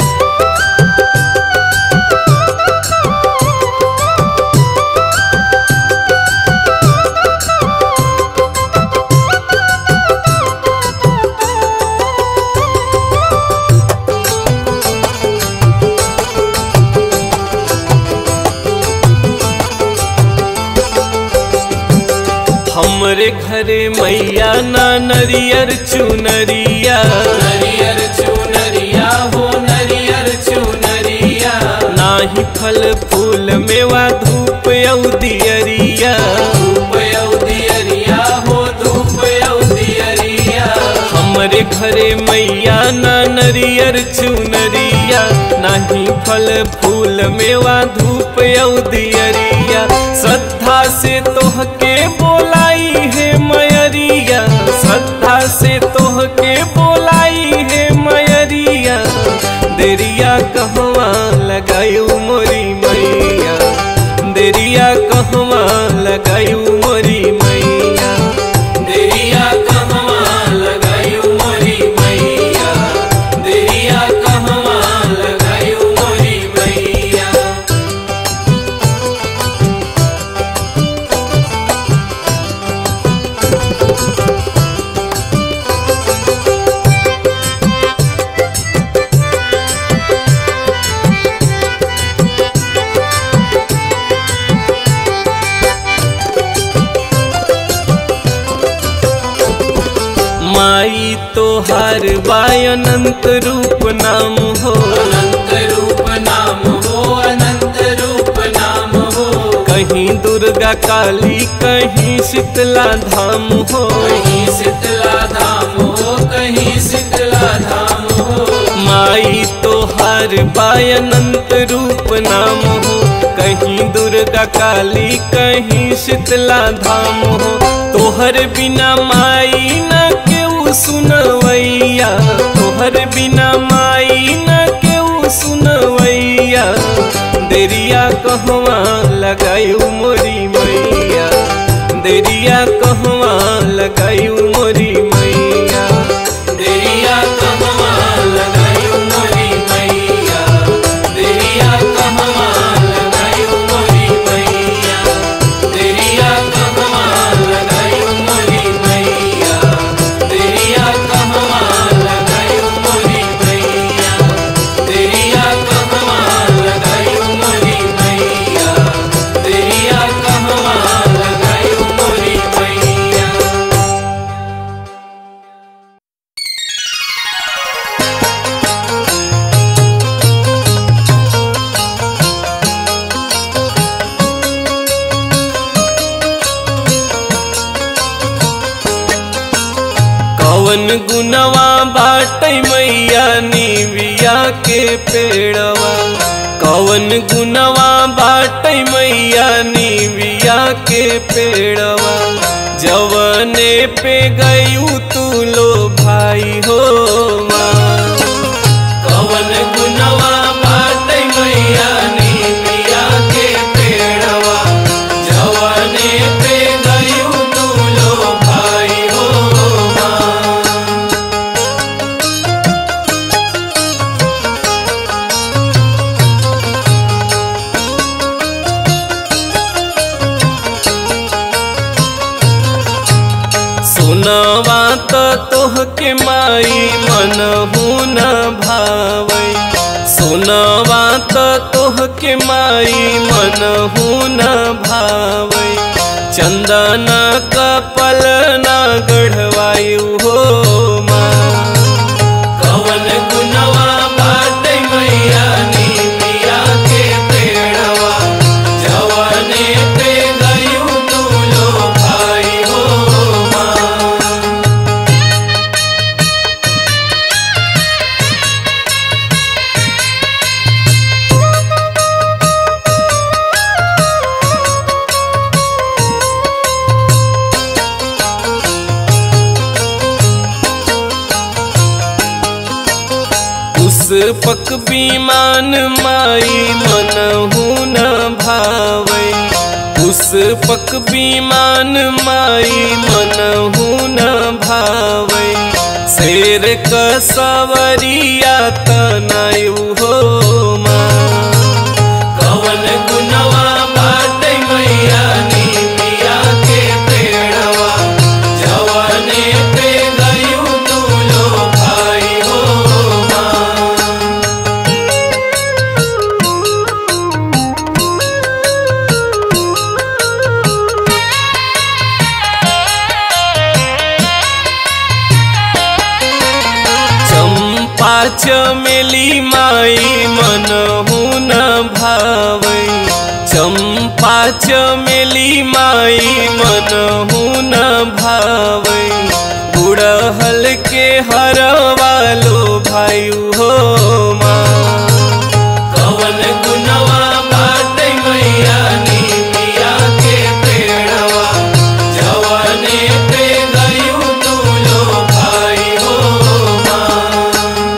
हमरे घरे मैया ना नरियर चुनरिया नरियर चुनरिया हो नरियर चुनरिया नाही फल फूल मेवा धूप औदियरिया धूप औदियरिया हो धूप औदियरिया हमरे घरे मैया ना नरियर चुनरिया नाही फल फूल मेवा धूप औदियरिया श्रद्धा से तोहके बोलाई है मयरिया श्रद्धा से तोहके बोलाई है मयरिया देरिया कहवा लगायू मोरी मैया देरिया कहवा लगायू मोरी मैया देरिया कहवा लगायू मोरी मैया देरिया कहवा लगायू मोरी मैया माई तोहार वायनंत रूप नाम हो अनंत रूप नाम हो अनंत रूप नाम हो कहीं दुर्गा काली कहीं शीतला धाम हो कहीं शीतला धाम हो कहीं शीतला धाम हो माई तोहार वायनंत रूप नाम हो कहीं दुर्गा काली कहीं शीतला धाम हो तोहर बिना माई न केहू सुनवैया तोहर बिना माई न केहू सुनवैया देरिया कहवा लगायू मोरी मैया देरिया कहवा लगायू मोरी मैया देरिया कहवा लगायू मोरी मैया देरिया कहवा लगायू मोरी मैया देरिया कहवा लगायू मोरी मैया देरिया कहवा लगायू मोरी मैया देरिया कहवा लगायू मोरी मैया देरिया कवन गुनवा बाटै मैया निविया के पेड़वा कवन गुनवा बाटै मैया निविया के पेड़वा जवने पे गयू तू लो भाई हो माँ कवन गुनवा बाटै मैया निमिया के पेड़वा जवाने पे गयू तू लो भाई हो माँ सुनवा त तोहके माई मन न भावै सुनवा त तोहके माई मन न भावै चंदन कपल न गढ़वायु हो माँ कवन गुनवा बाटै मैया निमिया के पेड़वा जवाने पे गयू तू लो भाई हो माँ पुष्पक विमान माई मन न भावै पुष्पक विमान माई मन न भावै शेर क सवरिया तनायु हो माँ कवन गुनवा बाटै मैया निमिया के पेड़वा जवाने पे गयू तू लो भाई हो माँ चंपा चमेली माई मन न भावै चंपा चमेली माई मन न भावै बुढ़हल के हरवालो भायु हो माँ कवन गुनवा बाटै मैया निमिया के पेड़वा जवाने पे गयू तू लो भाई हो माँ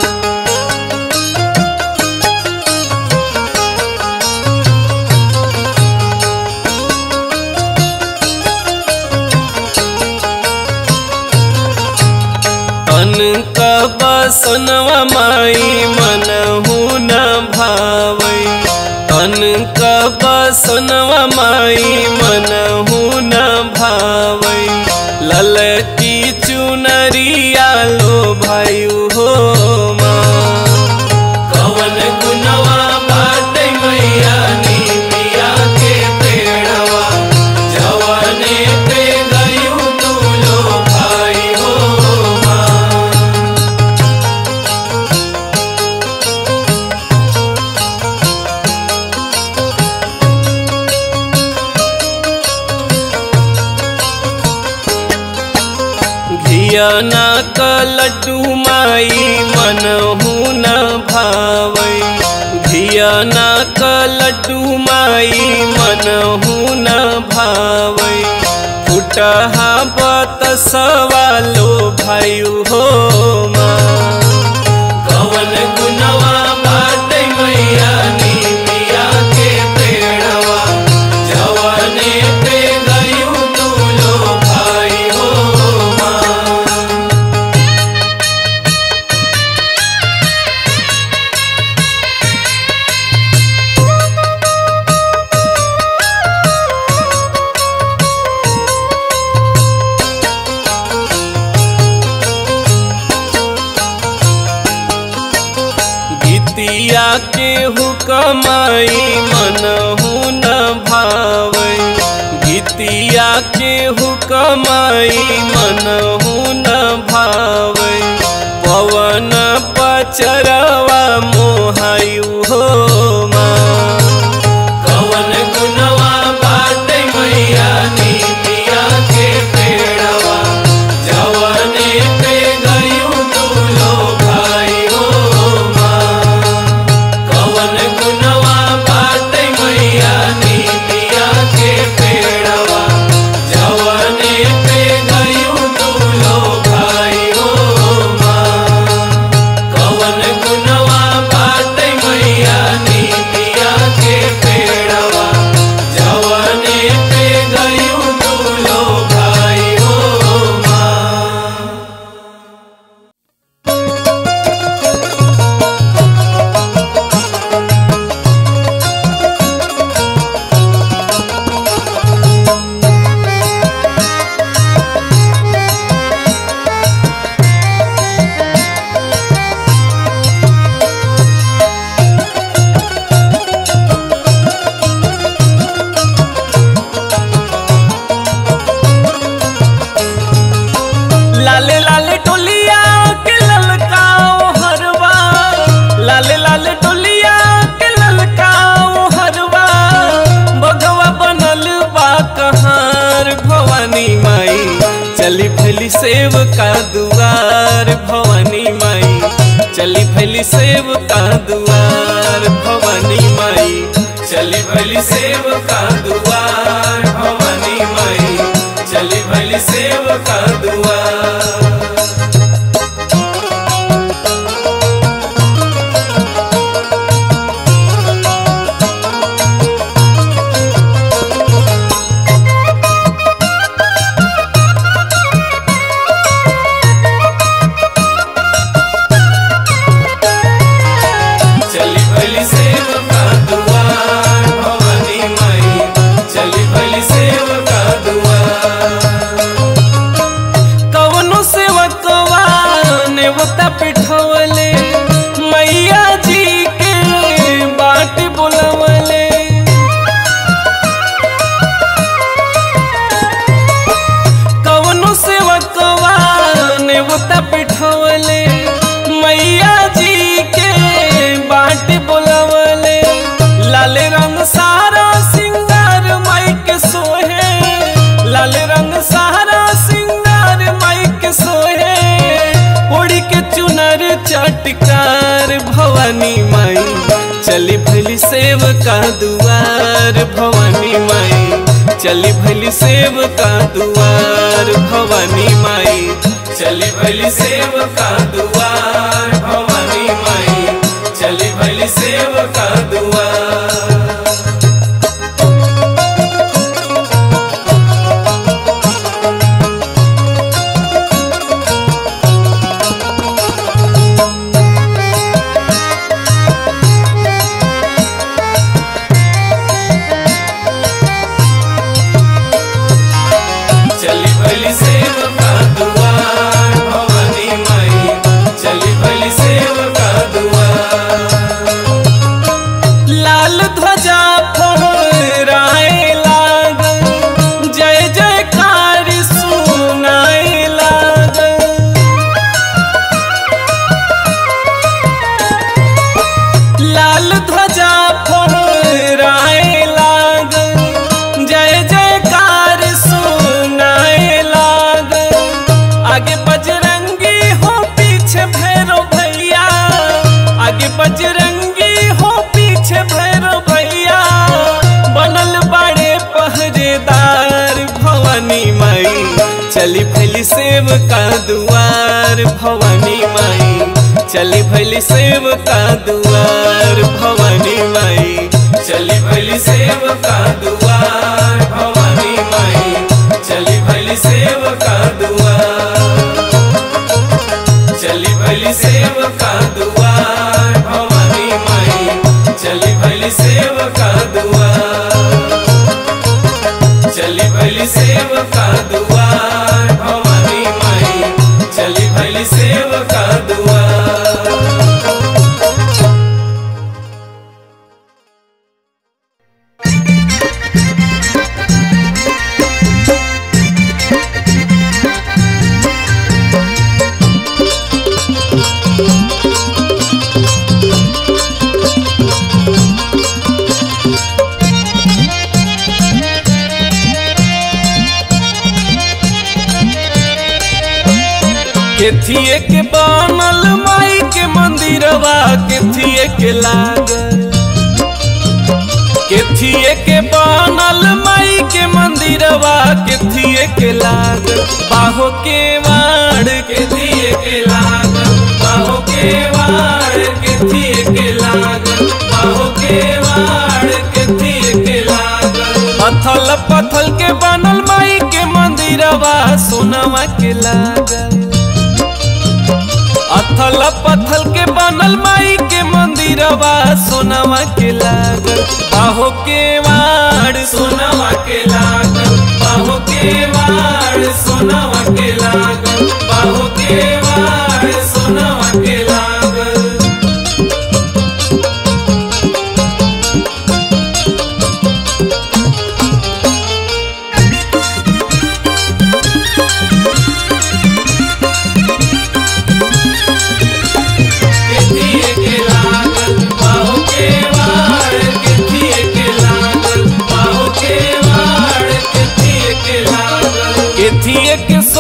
तन का बसनवा माई मन न भावै तन का बसनवा माई मन न भावै ललकी चुनरिया लो भायु हो माँ कवन गुनवा बाटै मैया निमिया के पेड़वा जवाने पे गयू तू लो भाई हो माँ घियना क लड्डू माई मन न भावै घियना क लड्डू माई मन न भावै फुटहा बत सवालो भायु हो माँ कवन गुनवा बाटै मैया निमिया के पेड़वा जवाने पे गयू तू लो भाई हो माँ गीतिया के हुकमाई मन न भावै गीतिया के हुकमाई मन न भावै पवन पचरवा मोहायु हो माँ कवन गुनवा बाटै मैया निमिया के पेड़वा जवाने पे चली भैली सेव का दुआर भवानी माई चली भैली सेव का दुआर भवानी माई चली भली सेव का दुआर भवानी माई चली भली सेव का दुआर चली भली सेव का दुआर भवानी माई चली भली सेव का दुआर कवनो सेवकवा नेवता पिठवले मैया जी के बाट बोलवले कवनो सेवकवा नेवता पिठवले मैया जी के बाट बोलवले लाल रंग सारा सिंगार माई के सोहे लाल रंग सारा सिंगार माई के सोहे उड़ी के चुनर चटकार भवानी माई चली भली सेव का दुआर भवानी माई चली भली सेव का दुआर भवानी माई चली भली सेव का दुआर भवानी माई चली भली सेव का दुआर चली भली सेव का दुआर भवानी माई चली भली सेव का दुआर लाल ध्वजा फहराए लागल जय जयकार सुनाए लागल लाल ध्वजा फहराए लागल जय जयकार सुनाए लागल आगे बजरंगी हो पीछे भैरव भैया आगे बजरंगी हो पीछे भैरव भैया बनल बड़े पहरेदार भवानी माई चली भैली सेव का दुआर भवानी माई चली भैली सेव का दुआर भवानी माई चली भली सेव का दुआर भवानी माई चली भली सेव का दुआर चली भली सेव का दुआर भवानी माई चली भली सेव का दुआर चली भली सेव का दुआर भवानी माई चली भली सेव का दुआर केथिए के बनल माई के मंदिरवा केथिए के लागल केथिए के बनल माई के मंदिरवा केथिए के लागल बाहो के वाड़ के के दिए के लागल बाहो के वाड़ के दिए के लागल बाहो के वाड़ के दिए के लागल पथल पथल के बनल माई के मंदिरवा सोनवा के लागल अथल पथल के बनल माई के मंदिरवा सोनवा के लागल बाहो के वाड़ सोनवा के लागल बाहो के वाड़ सोनवा के लागल बाहो के वाड़ सोनवा के लागल के दिए के लागल बाहो के वाड़ के दिए के लागल बाहो के वाड़ के दिए के लागल केथिए के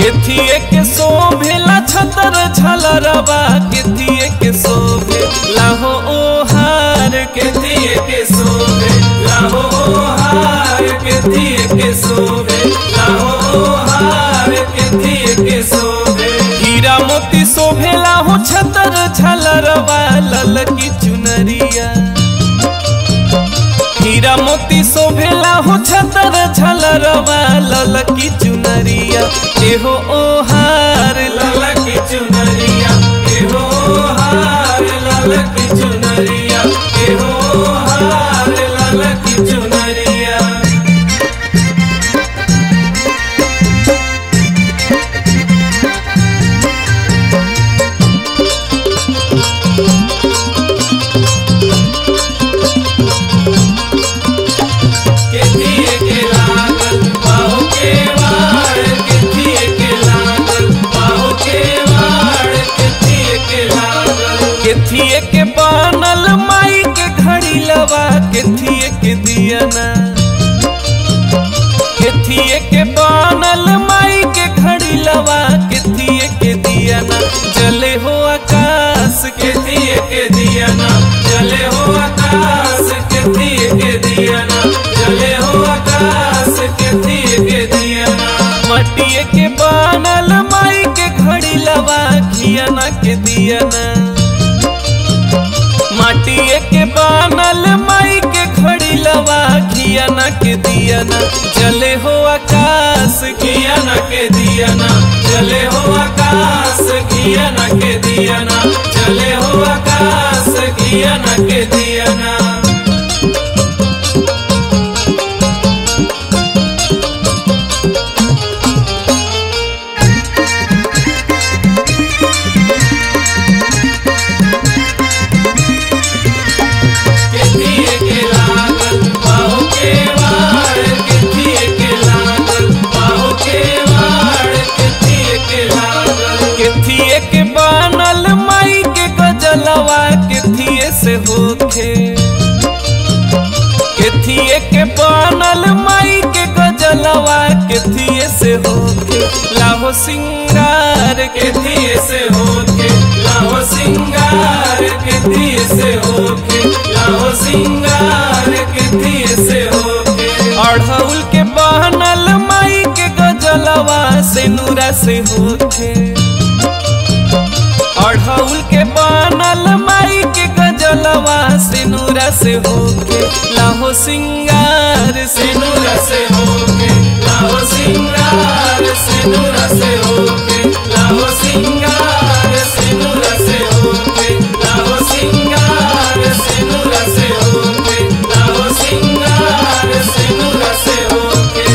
केथिए के शोभेला छतर झलरवा केथिए के शोभे लाहो ओहार के केतिए के सोवे लाहो हार केतिए के सोवे लाहो हार केतिए के सोवे हीरा मोती शोभेला हो छतर झलरवा ललकी चुनरिया हीरा मोती शोभेला हो छतर झलरवा ललकी चुनरिया एहो ओहार लाला की चुनरिया के हो हार लाला की चुनरिया के हो हार लाला की चुनरिया केतिए के लागल बाहु के वाड़ केतिए के लागल बाहु के वाड़ केतिए के लागल केथिए के बनल माई के घड़ी लवा केथिए के दियना केथिए के बनल माई के घड़ी लवा केथिए के दियना जले हो आकाश के केतिए के दियाना जले हो आकाश केतिए के दियाना जले हो आकाश केतिए के दियाना मटिए के बनल माई के घड़ी लवा घियना के दियना माटिए के बनल माई के घड़ी लवा घियना के दियना जले हो आकाश के कियाना के दियाना जले हो आकाश कियाना के दियाना जले हो आकाश कियाना के दियाना केतिए के लागल बाहु के वाड़ केतिए के लागल बाहु के वाड़ केतिए के लागल केथिए के बनल माई के गजलवा केथिए से होखे केथिए के बनल माई के गजलवा केथिए से होखे लाहो सिंगार के केतिए से होके लाहो सिंगार केतिए से होके लाहो सिंगार केतिए से होके अढ़ौल के बनल माई के गजलवा से नूरा से होखे अढ़ौल के बनल माई के गजलवा से नूरा से होके लाहो सिंगार से सिनुरा से होके लाहो सिंगार सिनुरा से होके लाहो सिंगार सिनुरा से होके लाहो सिंगार सिनुरा से होके लाहो सिंगार सिनुरा से होके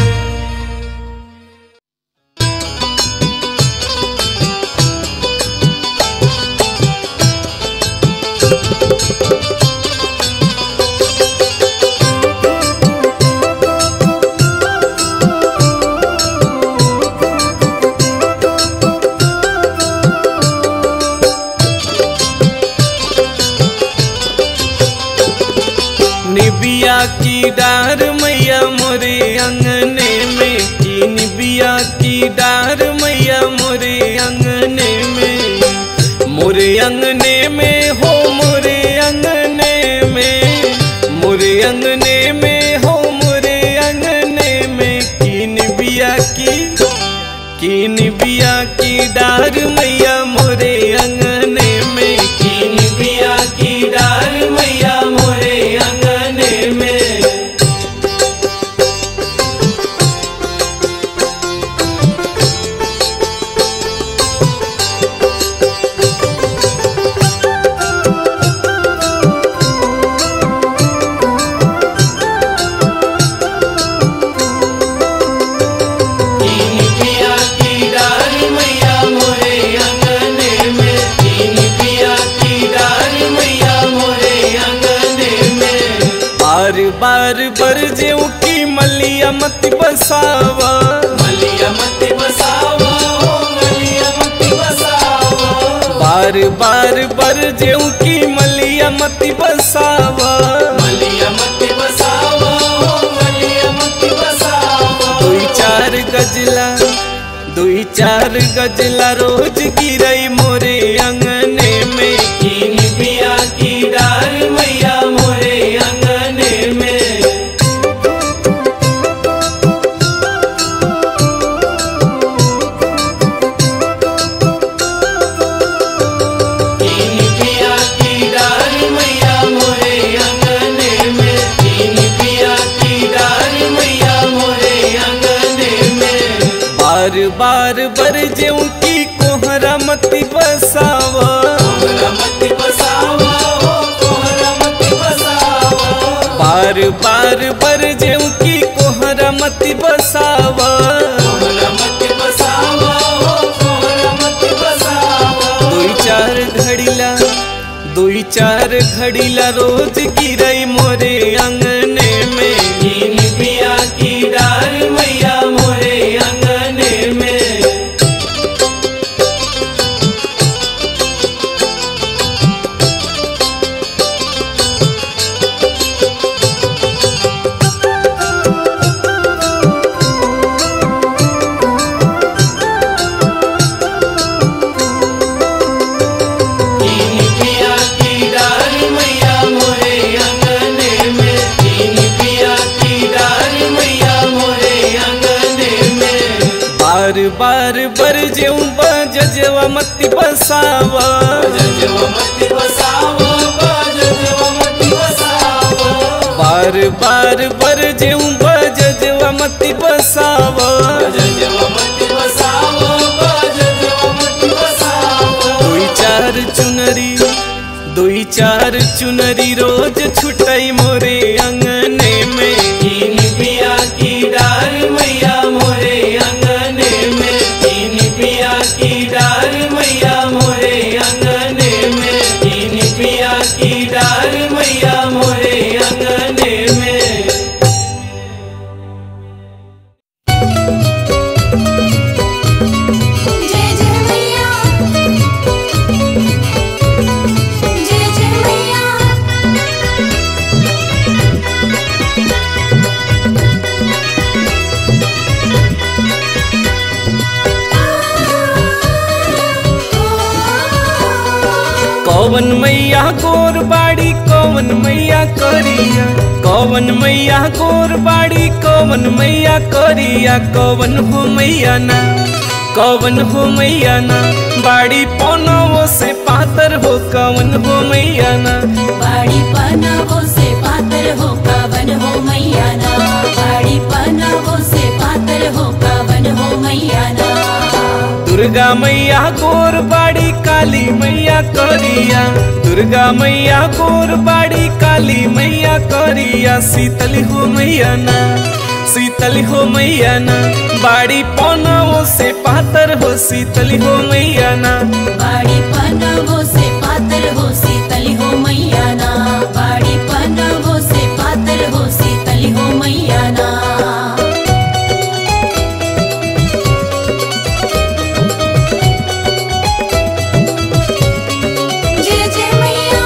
निबिया की डार मैया मोरे अंगने में की निबिया की डार मैया मोरे अंगने में मोरे अंगने में हो मोरे अंगने में मोरे अंगने में हो मोरे अंगने में की निबिया की की निबिया की डार मैया मोरे अंगने में की निबिया की डार मैया मोरे अंगने में कीन पिया की डार मैया मोरे अंगने में कीन पिया की डार मैया मोरे अंगने में बार बार बरजे की मलिया मत बसावा मलिया मत बसावा हो मलिया मत बसावा बार बार बरजे की मलिया मत बसावा मलिया मत बसावा हो मलिया मत बसावा दुई चार गजला दुई चार गजला रोज गिरई मोरे अंगने में कीन पिया की डार मैया मोरे अंगने में कीन पिया की डार मैया मोरे अंगने में कीन पिया की डार मैया मोरे अंगने में बार बार बर जेऊ की कोहरा मती बसावा कोहरा मत बसावा हो कोहरा मत बसावा बार बार बर जेऊ की कोहरा मती बसावा कोहरा मत बसावा हो कोहरा मत बसावा दुई चार घड़ीला दुई चार घड़ीला रोज गिरई मोरे अंगने में कीन पिया की डार मैया मोरे अंगने में कीन पिया की डार मैया मोरे अंगने में कीन पिया की डार मैया मोरे अंगने में बार बार बर जेऊ बजवा मती बसावा जजवा मत बसावो जजवा मत बसावो बार बार बर जेऊ बजवा मती बसावा जजवा मत बसावो जजवा मत बसावो दुई चार चुनरी दुई चार चुनरी रोज छुटई मोरे अंगने में कीन पिया की डार मैया मोरे अंगने में कीन पिया की डार मैया मोरे अंगने में कीन पिया की डार मैया मोरे अंगने में जय जय मैया जय जय मैया कौवन मैया गोर बाड़ी कौवन मैया करिया कौवन मैया गोर बाड़ी कौवन मैया करिया कौवन हो मैया ना कौवन हो मैया ना बाड़ी पौनवो से पातर हो कौवन हो मैया ना बाड़ी पनावो से पातर हो कावन हो मैया ना बाड़ी पनावो से पातर हो कावन हो मैया ना दुर्गा मैया गोर बाड़ी काली मैया करिया दुर्गा मैया गोर बाड़ी काली मैया करिया शीतल हो मैया ना शीतल हो मैया ना बाड़ी पौनवो से पातर हो शीतल हो मैया ना बाड़ी पनावो से पातर हो शीतल हो मैया ना बाड़ी पनावो से पातर हो शीतल हो मैया ना जय जय मैया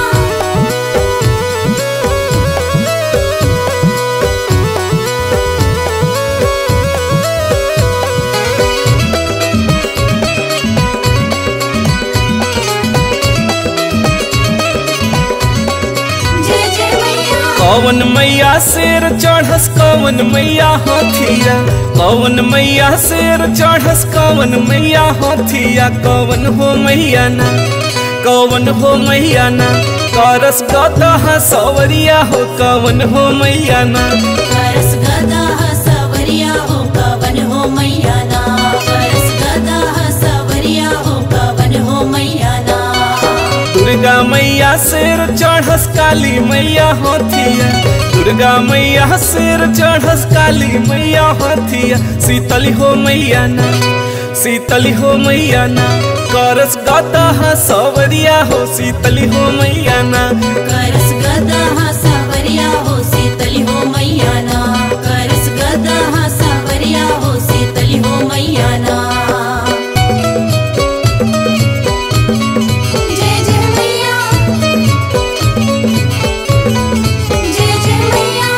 जय जय मैया कौवन मैया शेर चढ़स कौवन मैया हाथिया कौवन मैया शेर चढ़स कौवन मैया हाथिया कौवन हो मैया ना कौवन हो मैया ना करस गदह सवरिया हो कौवन हो मैया ना करस गदा सवरिया हो कवन हो मैया ना करस गदा सवरिया हो कवन हो मैया ना दुर्गा मैया शेर चढ़स काली मैया हाथिया दुर्गा मैया शेर चढ़स काली मैया हाथिया शीतली हो मैया ना शीतली हो मैया ना करस गदह सवरिया हो शीतली हो मैया ना करस गदा सवरिया हो शीतल हो मैया ना करस गदा सवरिया हो शीतल हो मैया ना जय जय मैया जय जय मैया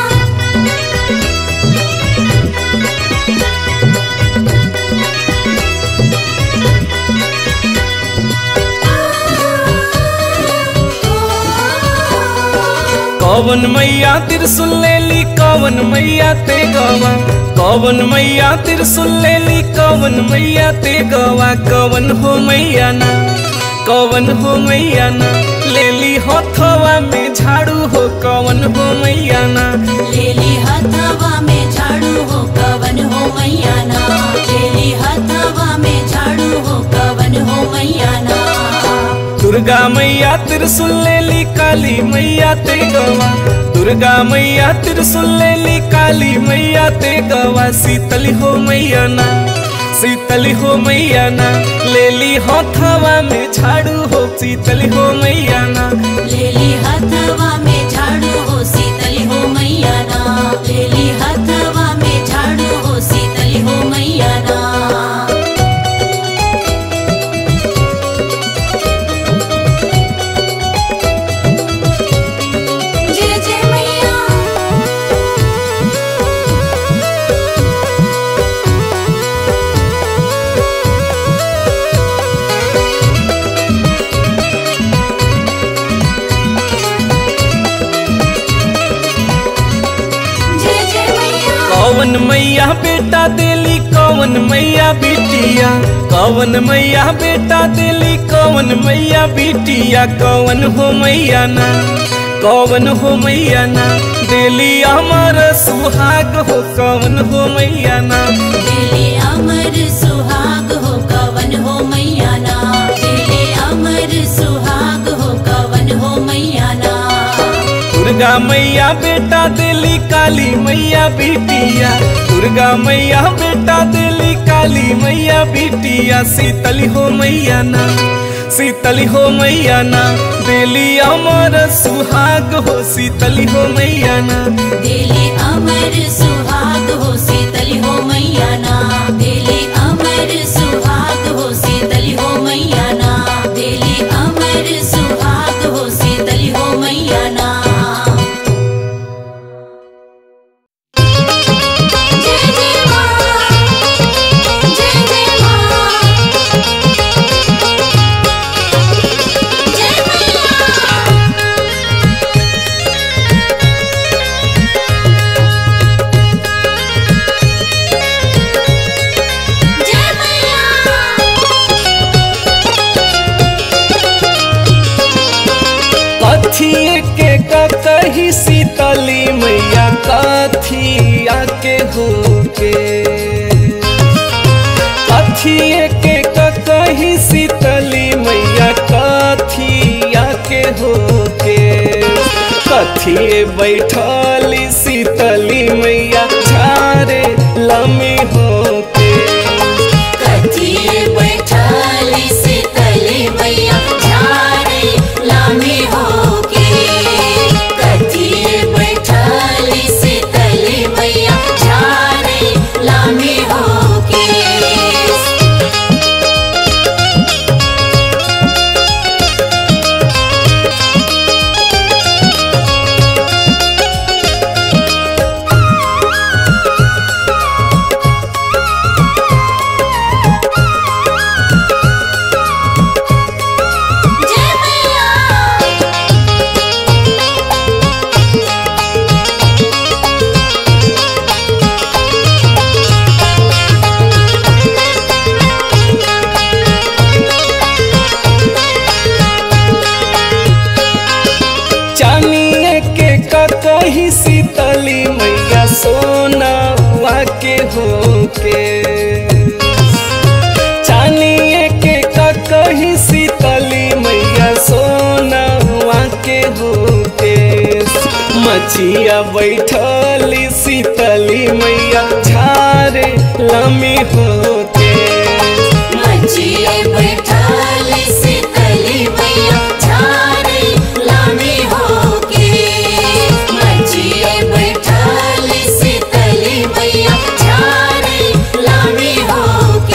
कौवन मैया त्रिशूल ले ली कौवन मैया ते गवा कौवन मैया त्रिशूल ले ली कौवन मैया ते गवा कौवन हो मैया ना कौवन हो मैया ना ले ली हथवा में झाड़ू हो कौवन हो मैया ना लेली हथवा में झाड़ू हो कवन हो मैया ना लेली हथवा में झाड़ू हो कवन हो मैया ना दुर्गा मैया त्रिशूल ले ली काली मैया ते गवा दुर्गा मैया त्रिशूल ले ली काली मैया ते गवा शीतली हो मैया ना शीतली हो मैया ना ले ली हथवा में झाड़ू हो शीतली हो मैया ना लेली हथवा में झाड़ू हो शीतली हो मैया ना लेली हथवा में झाड़ू हो शीतली हो मैया ना जय जय मैया जय जय मैया कौवन मैया बेटा देली कौवन मैया बिटिया कौवन मैया बेटा देली कौवन मैया बिटिया कौवन हो मैया ना कौवन हो मैया ना देली अमर सुहाग हो कौवन हो मैया ना दिले अमर सुहाग हो कवन हो मैया ना दिले अमर सुहाग हो कवन हो मैया ना दुर्गा मैया बेटा देली काली मैया बिटिया दुर्गा मैया बेटा देली काली मैया बिटिया शीतली हो मैया ना शीतली हो मैया ना देली अमर सुहाग हो शीतली हो मैया ना दिले अमर सुहाग हो शीतली हो मैया ना दिले अमर सुहाग हो शीतली हो मैया ना दिले अमर सुहाग हो शीतली हो मैया ना जय जय मां जय जय मां जय मैया जय मैया कथिए के कही शीतली मैया कथिया के हो के कथिए के कही शीतली मैया कथिया के हो के कथिए बैठली शीतली मैया झारे लमी हो के कथिए बैठाली शीतली मैया झारे लामी होके कथिए बैठाली शीतली मैया झारे लामी होके जय मैया चानिए के कही शीतली मैया सोनावा के हो के चानिए के कही शीतली मैया सोनावा के हो के मछिया बैठली शीतली मैया झारे लमी होते मचिए बैठाली शीतली मैया झारे लामी होके मचिए बैठाली शीतली मैया झारे लामी होके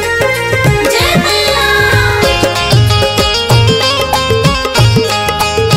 जय मैया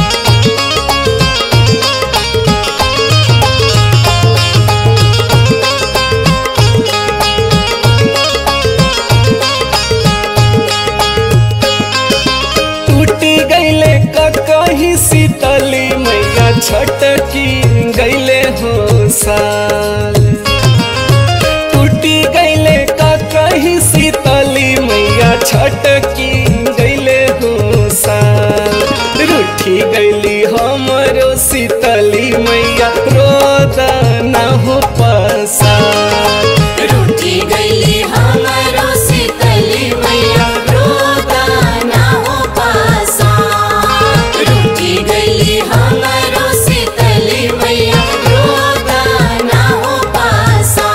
छटकी गैले हो साल टूटी गैले का कही शीतली मैया छटकी गैले हो साल रूठी गैली हमरो शीतली मैया रोदा न हो पसार रूठी गईली हमरो शीतली मैया रोदा ना हो पासा रूठी गईली हमरो शीतली मैया रोदा ना हो पासा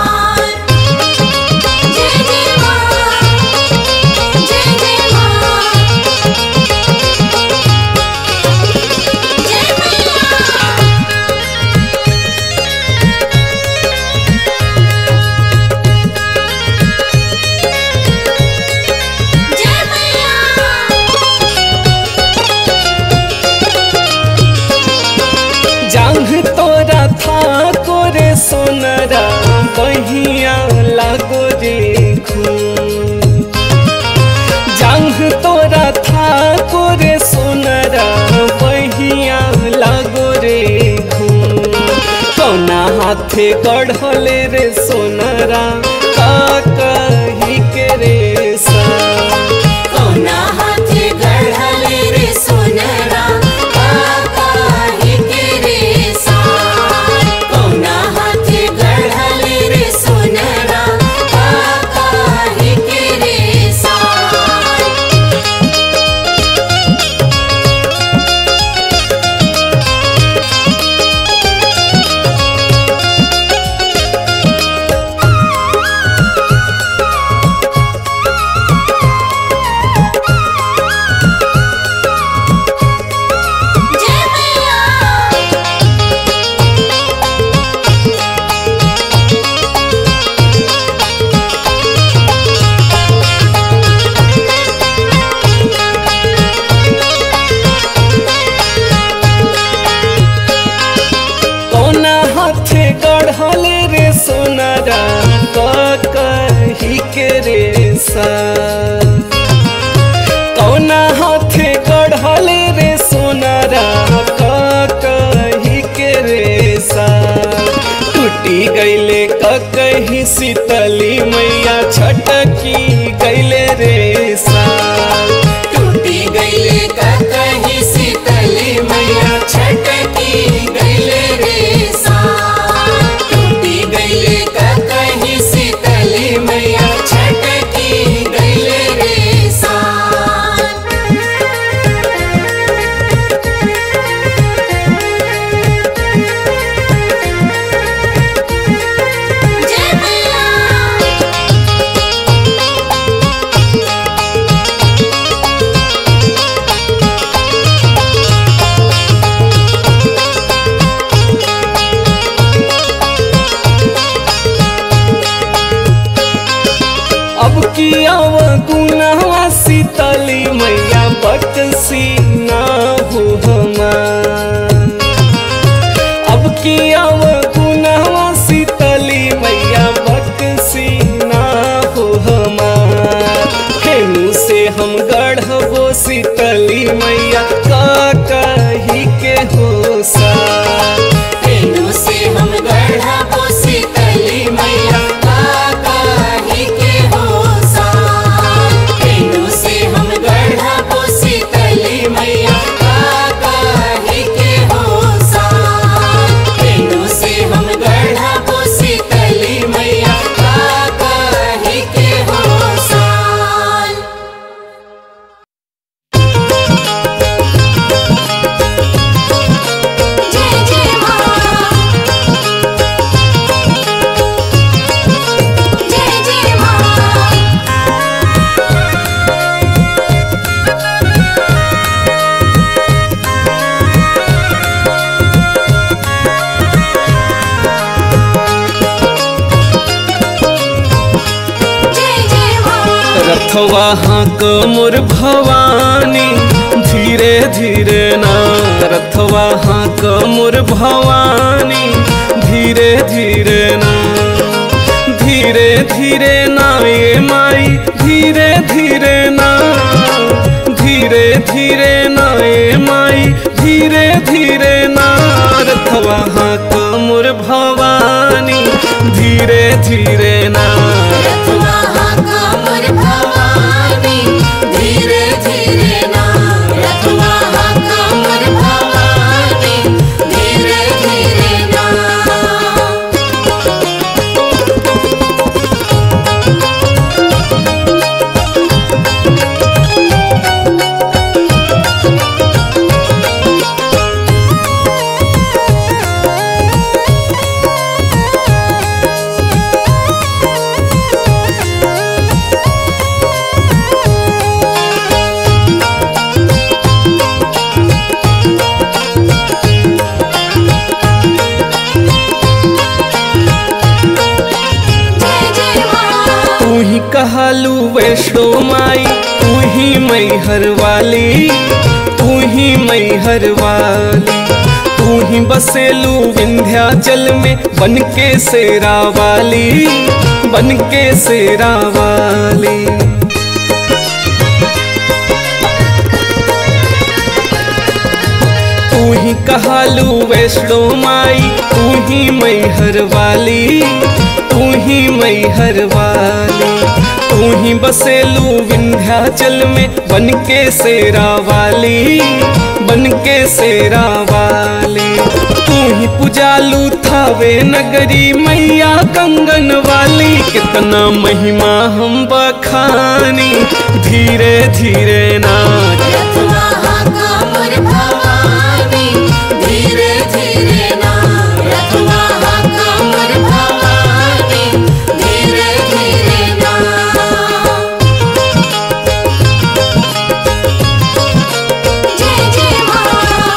जय जय माँ जय जय माँ जय मैया जय मैया जांघ तोरा था कोरे सोनरा बहिया लागो रे खून जांघ तोरा था कोरे सोनरा बहिया लागो रे खून कौना हाथे गढ़ले रे सोनरा का कही के रे सा कोना हाथे गढ़ले रे सोनरा काका हे के रे सार कोना हाथे गढ़ले रे सोनरा काका हे के रे सार जय मैया कौना हाथे गढ़ले रे सोनारा क कही के रे सा कौना हाथे गढ़ले रे सोनारा क कही के रे सा टूटी गईले क कही शीतली मैया छटकी गईले रे सा टूटी गईले का कही शीतली मैया छटकी गईले रे सार टूटी गईले का कही शीतली मैया छटकी गईले रे सार जय मैया अब की आव गुनावा शीतली मैया बकसी ना हो हमार अब की आव गुनावा शीतली मैया बकसी ना हो हमार हेनु से हम गढ़बो शीतली मैया का कही के हो सा तेनु से हम गढ़ा पोसी तली मैया काका ही के हो सार तेनु से हम गढ़ा पोसी तली मैया काका ही के हो सार तेनु से हम गढ़ा पोसी तली मैया काका ही के हो सार जय जय माँ जय जय माँ जय जय माँ रथवा हाँक मोर भवानी धीरे धीरे ना रथवा हाँक मोर भवानी धीरे धीरे ना धीरे धीरे ना ये माई धीरे धीरे ना धीरे धीरे ना ये माई धीरे धीरे नारथवा हाँ कमुर भवानी धीरे धीरे नार रथवा कामर भवानी धीरे धीरे ना रथवा कामर भवानी धीरे धीरे ना जय जय मां तू ही कहलू वैष्णो माई तू ही मैहर वाली तू ही मैहर वाली तू ही बसेलू विंध्याचल में बन के सेरा वाली बन के सेरा वाली तू ही कहलू वैष्णो माई तू ही मैहर वाली तू ही मैहर वाली तू ही बसेलू विंध्याचल में बन के सेरा वाली बन के सेरा वाली तू ही पुजालू थावे नगरी मैया कंगन वाली कितना महिमा हम बखानी धीरे धीरे नाच रथवा कामर भवानी धीरे धीरे ना रथवा कामर भवानी धीरे धीरे ना जय जय मां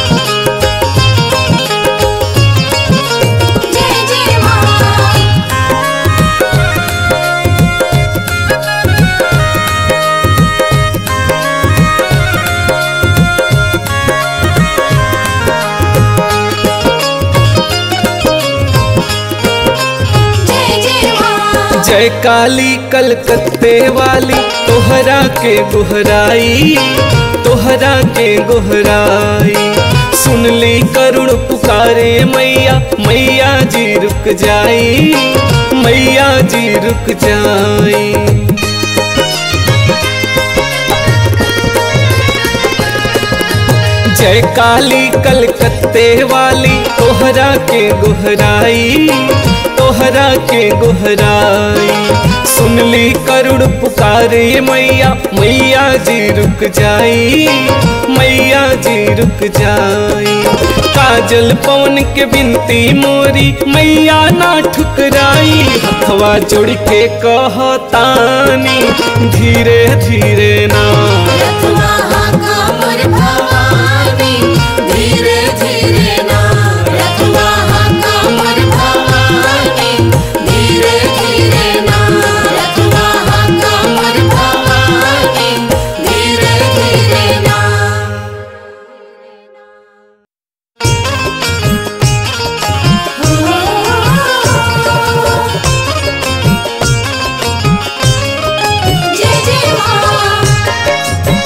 जय जय मां जय जय मां जय काली कलकत्ते वाली तोहरा के गुहराई तोहरा के गुहराई सुन ली करुण पुकारे मैया मैया जी रुक जाई मैया जी रुक जाई जय काली कलकत्ते वाली तोहरा के गुहराई तोहरा के गुहराई सुन ली करुण पुकारे मैया मैया जी रुक जाई मैया जी रुक जाई काजल पवन के बिनती मोरी मैया ना ठुकराई हथवा जोड़ के कहतानी धीरे धीरे ना रथवा कामर भवानी धीरे धीरे ना रथवा कामर भवानी धीरे धीरे ना रथवा कामर भवानी धीरे धीरे ना जय जय मां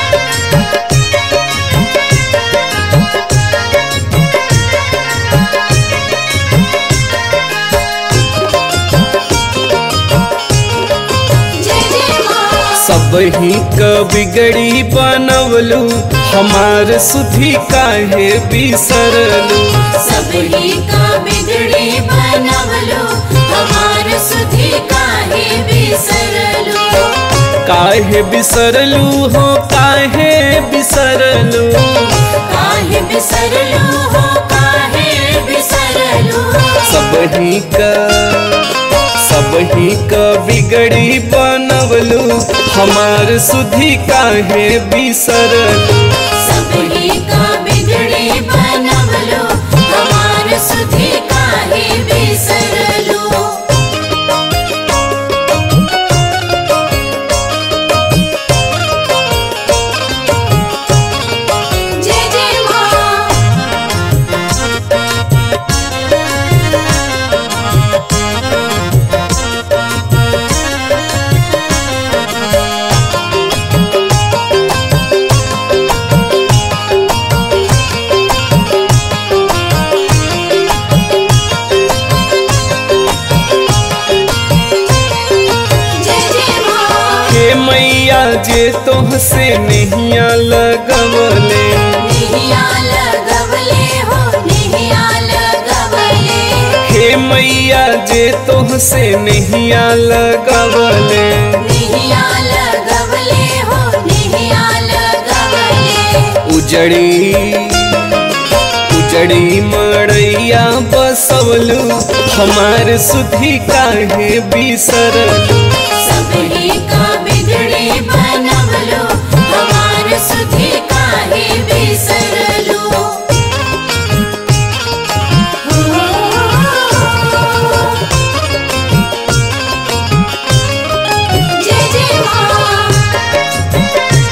जय जय मां सब ही क बिगड़ी बनवलू हमार सुधी काहे बिसरलू सब ही का बिगड़ी बनवलो हमार सुधी काहे बिसरलो काहे बिसरलू हो काहे बिसरलू काहे बिसरलो हो काहे बिसरलो सब ही क सब ही क बिगड़ी बनवलू हमार सुधी काहे बिसरलू सब ही का बिगड़ी बनवलो हमार सुधी काहे बिसरलो जय जय मां तोहसे नहिया लगवले निहिया लगवले हो निहिया लगवले हे मैया जे तोहसे नहिया लगवले निहिया लगवले हो निहिया लगवले उजड़ी उजड़ी मड़ैया बसवलू हमार सुधी काहे बिसरलू सबही का बिगड़ी बनवलो हमार सुधी काहे बिसरलो जय जय माँ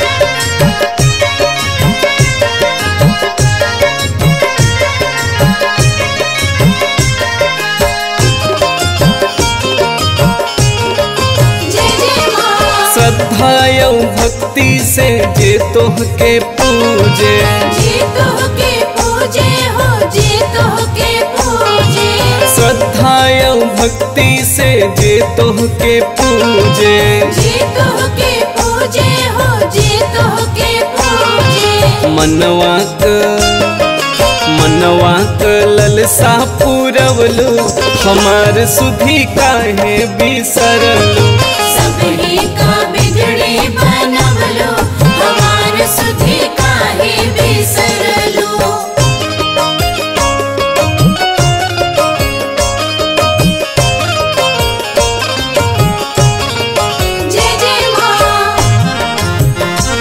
जय जय माँ श्रद्धा यौ भक्ति से जे तोहके पूजे जी तोहके पूजे हो जी तोहके पूजे श्रद्धा यौ भक्ति से जे तोहके पूजे जी तोहके पूजे हो जी तोहके पूजे मनवा क मनवा क ललसा पूरवलू हमार सुधी काहे बिसरलू सबही का बिगड़ी बनवलो हमार सुधी काहे बिसरलो जय जय माँ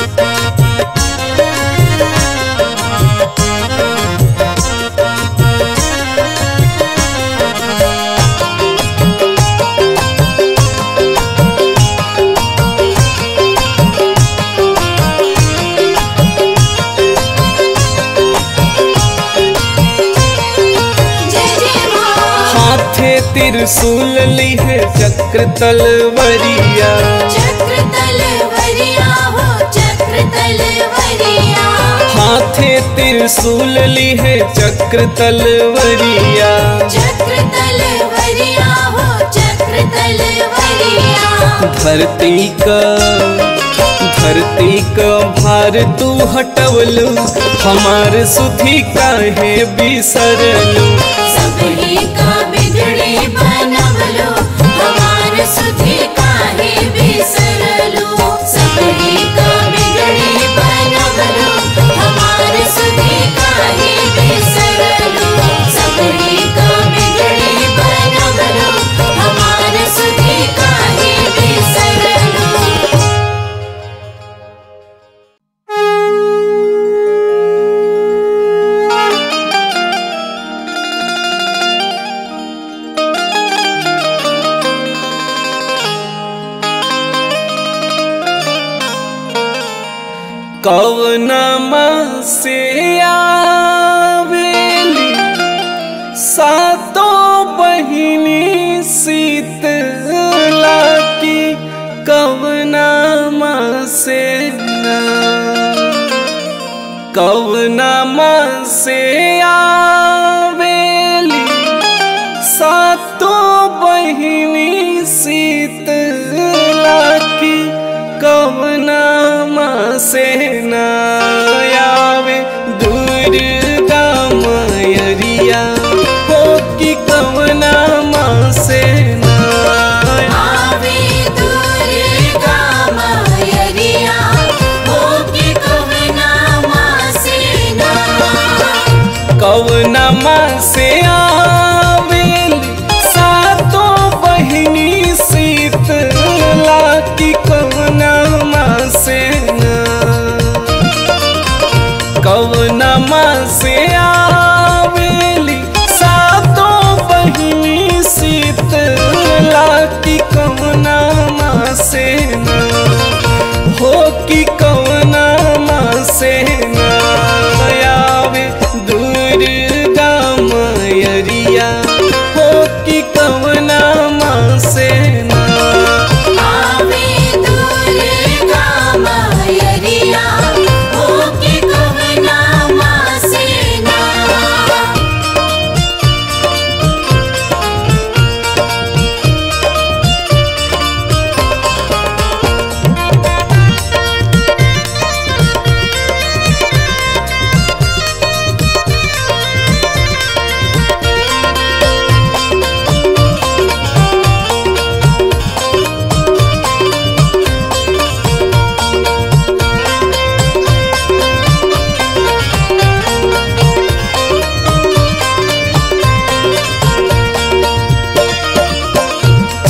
जय जय माँ हाथे त्रिशूल लिहे चक्र तलवरिया चक्र तलवरिया हो चक्र तलवरिया हाथे त्रिशूल लिहे चक्र तलवरिया चक्र तलवरिया हो चक्र तलवरिया धरती का धरती का भार तू हटवलू हमार सुधी काहे बिसरलू सबही का बिगड़ी बनवलो हमार सुधी काहे बिसरलो सबही का बिगड़ी बनवलो हमार सुधी काहे बिसरलो सबही का बिगड़ी बनवलो हमार सुधी काहे बिसरलो कवनमा से आवेली सातो बहिनी शीतला की कवनमा से ना कवनमा से आवेली सातो बहिनी शीतला की कवनामा से नायावे दुर्गा मयरिया हो कि कवनामा से ना आवे दुर्गा मायरिया हो के कवना मासेना कवनामा से आवेल सातो बहिनी शीतला की कवनामा से ना कवनमा से आवेली सातो बहिनी शीतला की कवनमा से ना हो कि कवनमा से ना आवे दुर्गा मयरिया हो कि कवनमा से ना आवे दुर्गा मायरिया हो के कवना मासेना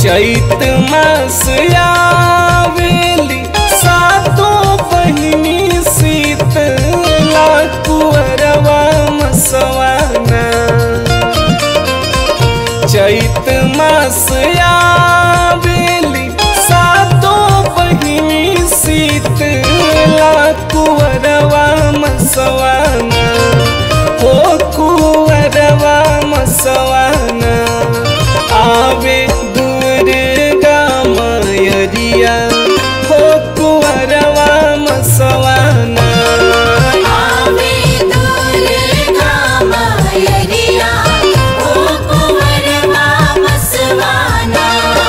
चैत मास आवेली सातो बहिनी शीतला कुंवरवा मसवाना चैत मास आवेली सातो बहिनी शीतला कुंवरवा मसवाना हो कुंवरवा मसवाना आवे दुर्गा मयरिया हो कुंवरवा मसवाना आवे दुर्गा मायरिया ओ कुंवरवा मसवाना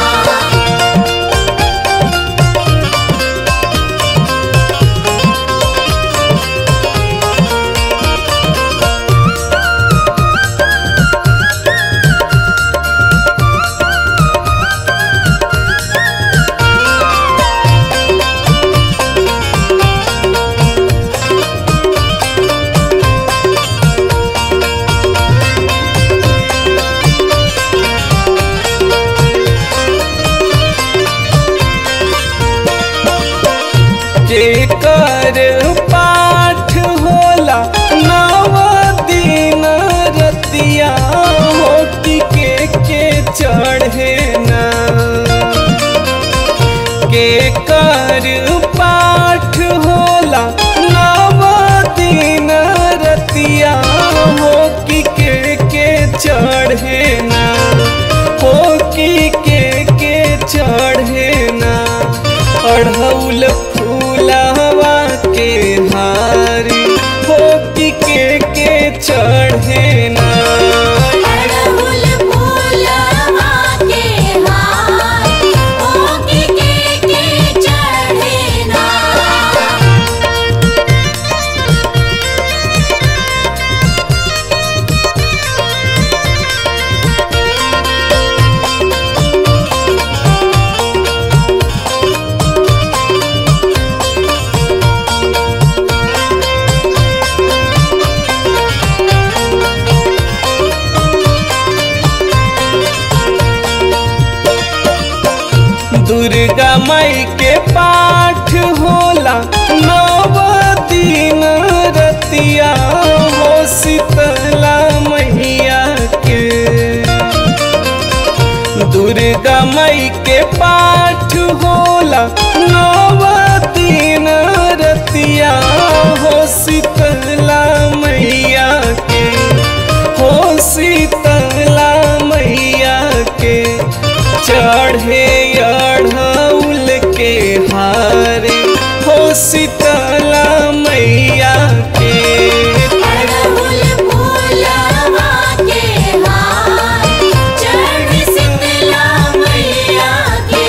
जेकर पाठ होला नव दिन रतिया मोती के के चढ़े ना के कर पाठ होला नव दिन रतिया मोती के के चढ़े ना होकी के के चढ़े ना अढ़ौल फूलवा के हारी होकी के के चढ़े ना अड़हुल फूलवा के हार ओ के के के चढ़े ना दुर्गा माई के पाठ होला नव दिन रतिया हो शीतला मैया के दुर्गा माई के पाठ होला नव दिन रतिया हो शीतला मैया के हो शीतला मैया के चढ़े अढ़ौल के हारे हो शीतला मैया के अड़हुल फूलवा के हार चढ़ शीतला मैया के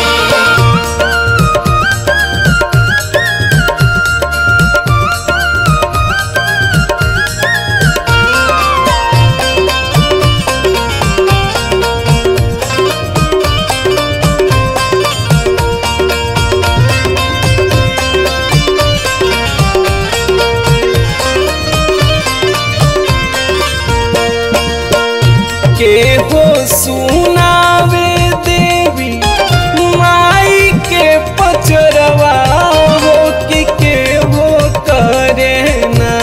के हो सुनावे देवी माई के पचरवा हो कि के हो करे ना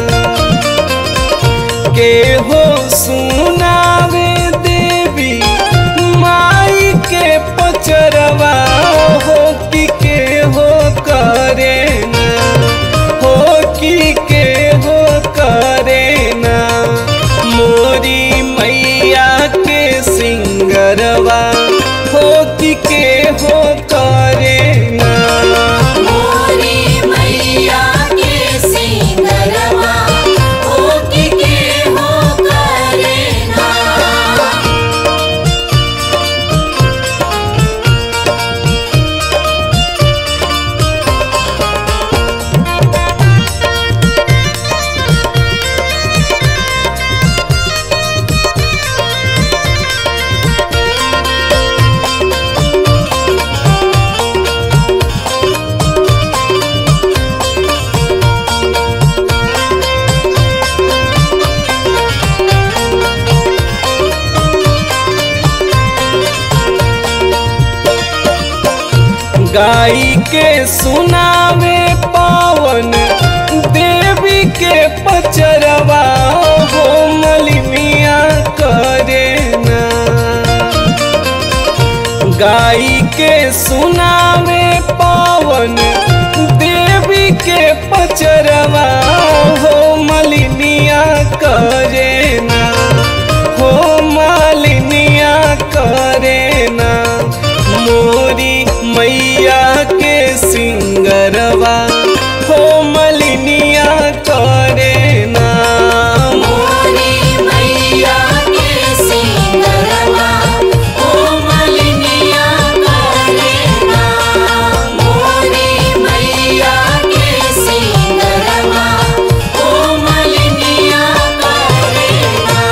के हो सुनावे देवी माई के पचरवा हो कि के हो करे ना हो कि के हो करे ना मोरी मैया के सिंगरवा हो कि के हो करे ना मोरी मैया के सिंगरवा ओ के के हो कर गाई के सुनावे पावन देवी के पचरवा हो मलिमिया करे ना गाई के सुनावे पावन देवी के पचरवा हो मलिनिया करे ना हो मालिनिया करे ना मोरी मैया के सिंगरवा हो मलिनिया करे ना मोरी मैया के सिंगरवा ओ मलिनिया करे ना मोरी मैया के सिंगरवा ओ मलिनिया करे ना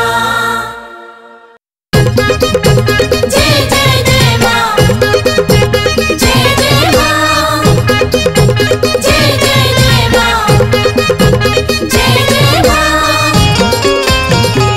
जय जय जय माँ जय जय माँ जय जय जय माँ जय जय माँ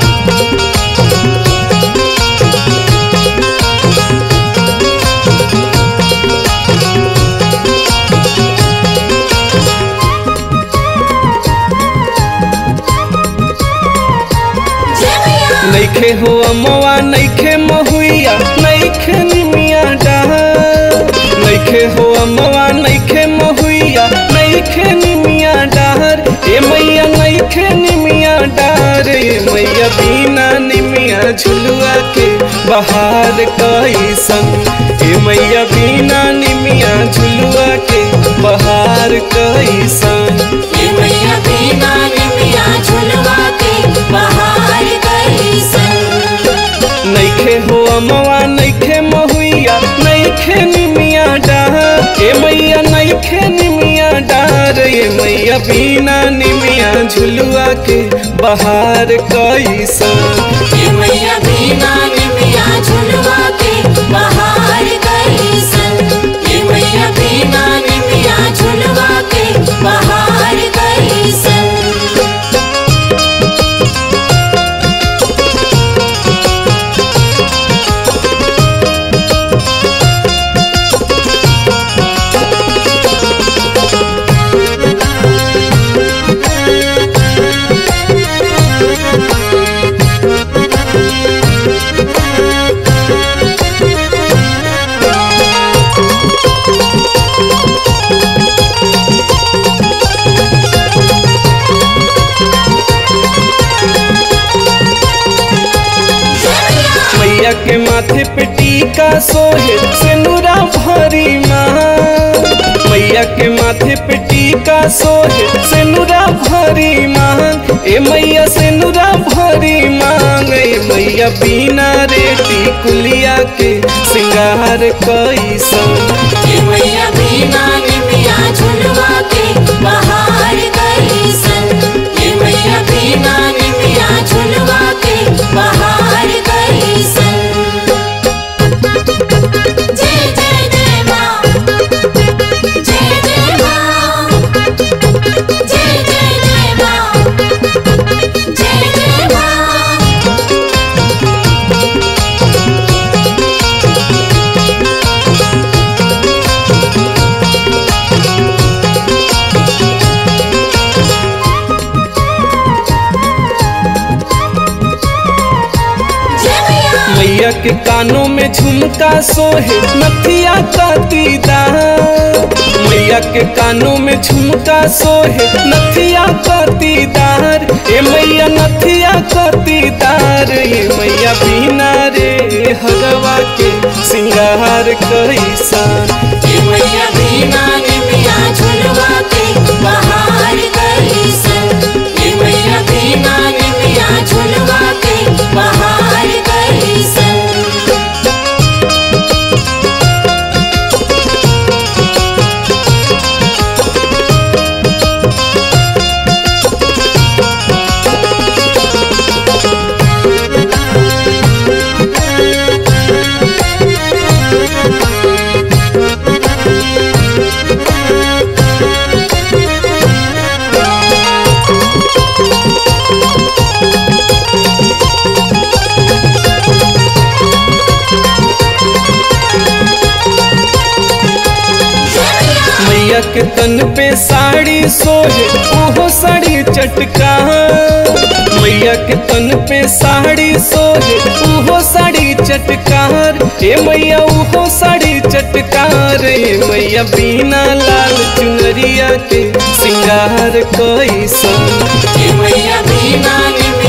जय मैया नैखे हो अमवा नैखे महुइया नैखे निमिया डहर नैखे हो अमवा नैखे महुइया नैखे निमिया डहर ए मैया नैखे निमिया डहर ए मैया बिना निमिया झुलुआ के बहार कैसन ए मैया बिना निमिया झुलुआ के बहार कैसन ये मैया बिना निमिया झुलवा के बहार कैसन नैखे हो अमवा नैखे महुइया नैखे निमिया डार ए मैया नैखे निमिया डार ए मैया बिना निमिया झुलुआ के बहार कैसन ये मैया बिना निमिया झुलवा के बहार कैसन ये मैया बिना निमिया झुलवा के बहार कैसन मैया के माथे पे टीका सोहे सिनुरा भरी माँ मैया के माथे पे टीका सोहे सिनुरा भरी मांग ए मैया सिनुरा भरी मांग ए मैया बिना रेटी कुलिया के सिंगार कैसन ये मैया बिना निमिया झुलवा के बहार कैसन ये मैया बिना निमिया झुलवा के बहार कैसन जय जय जय माँ जय जय माँ जय जय जय माँ जय जय माँ जय मैया मैया के कानों में झुमका सोहे नथिया का दीदार मैया के कानों में झुमका सोहे नथिया का दीदार ए मैया नथिया का दीदार ए मैया बिना रे हरवा के सिंगार कैसन ये मैया बिना निमिया झुलवा के बहार कैसन ये मैया बिना निमिया झुलवा के बहार कैसन के तन पे साड़ी सोहे ओहो साड़ी चटका मैया के तन पे साड़ी सोहे ओहो साड़ी चटकार हे मैया ओहो साड़ी चटकार हे मैया बिना लाल चुनरिया के सिंगार कोई सन हे मैया बिना निमिया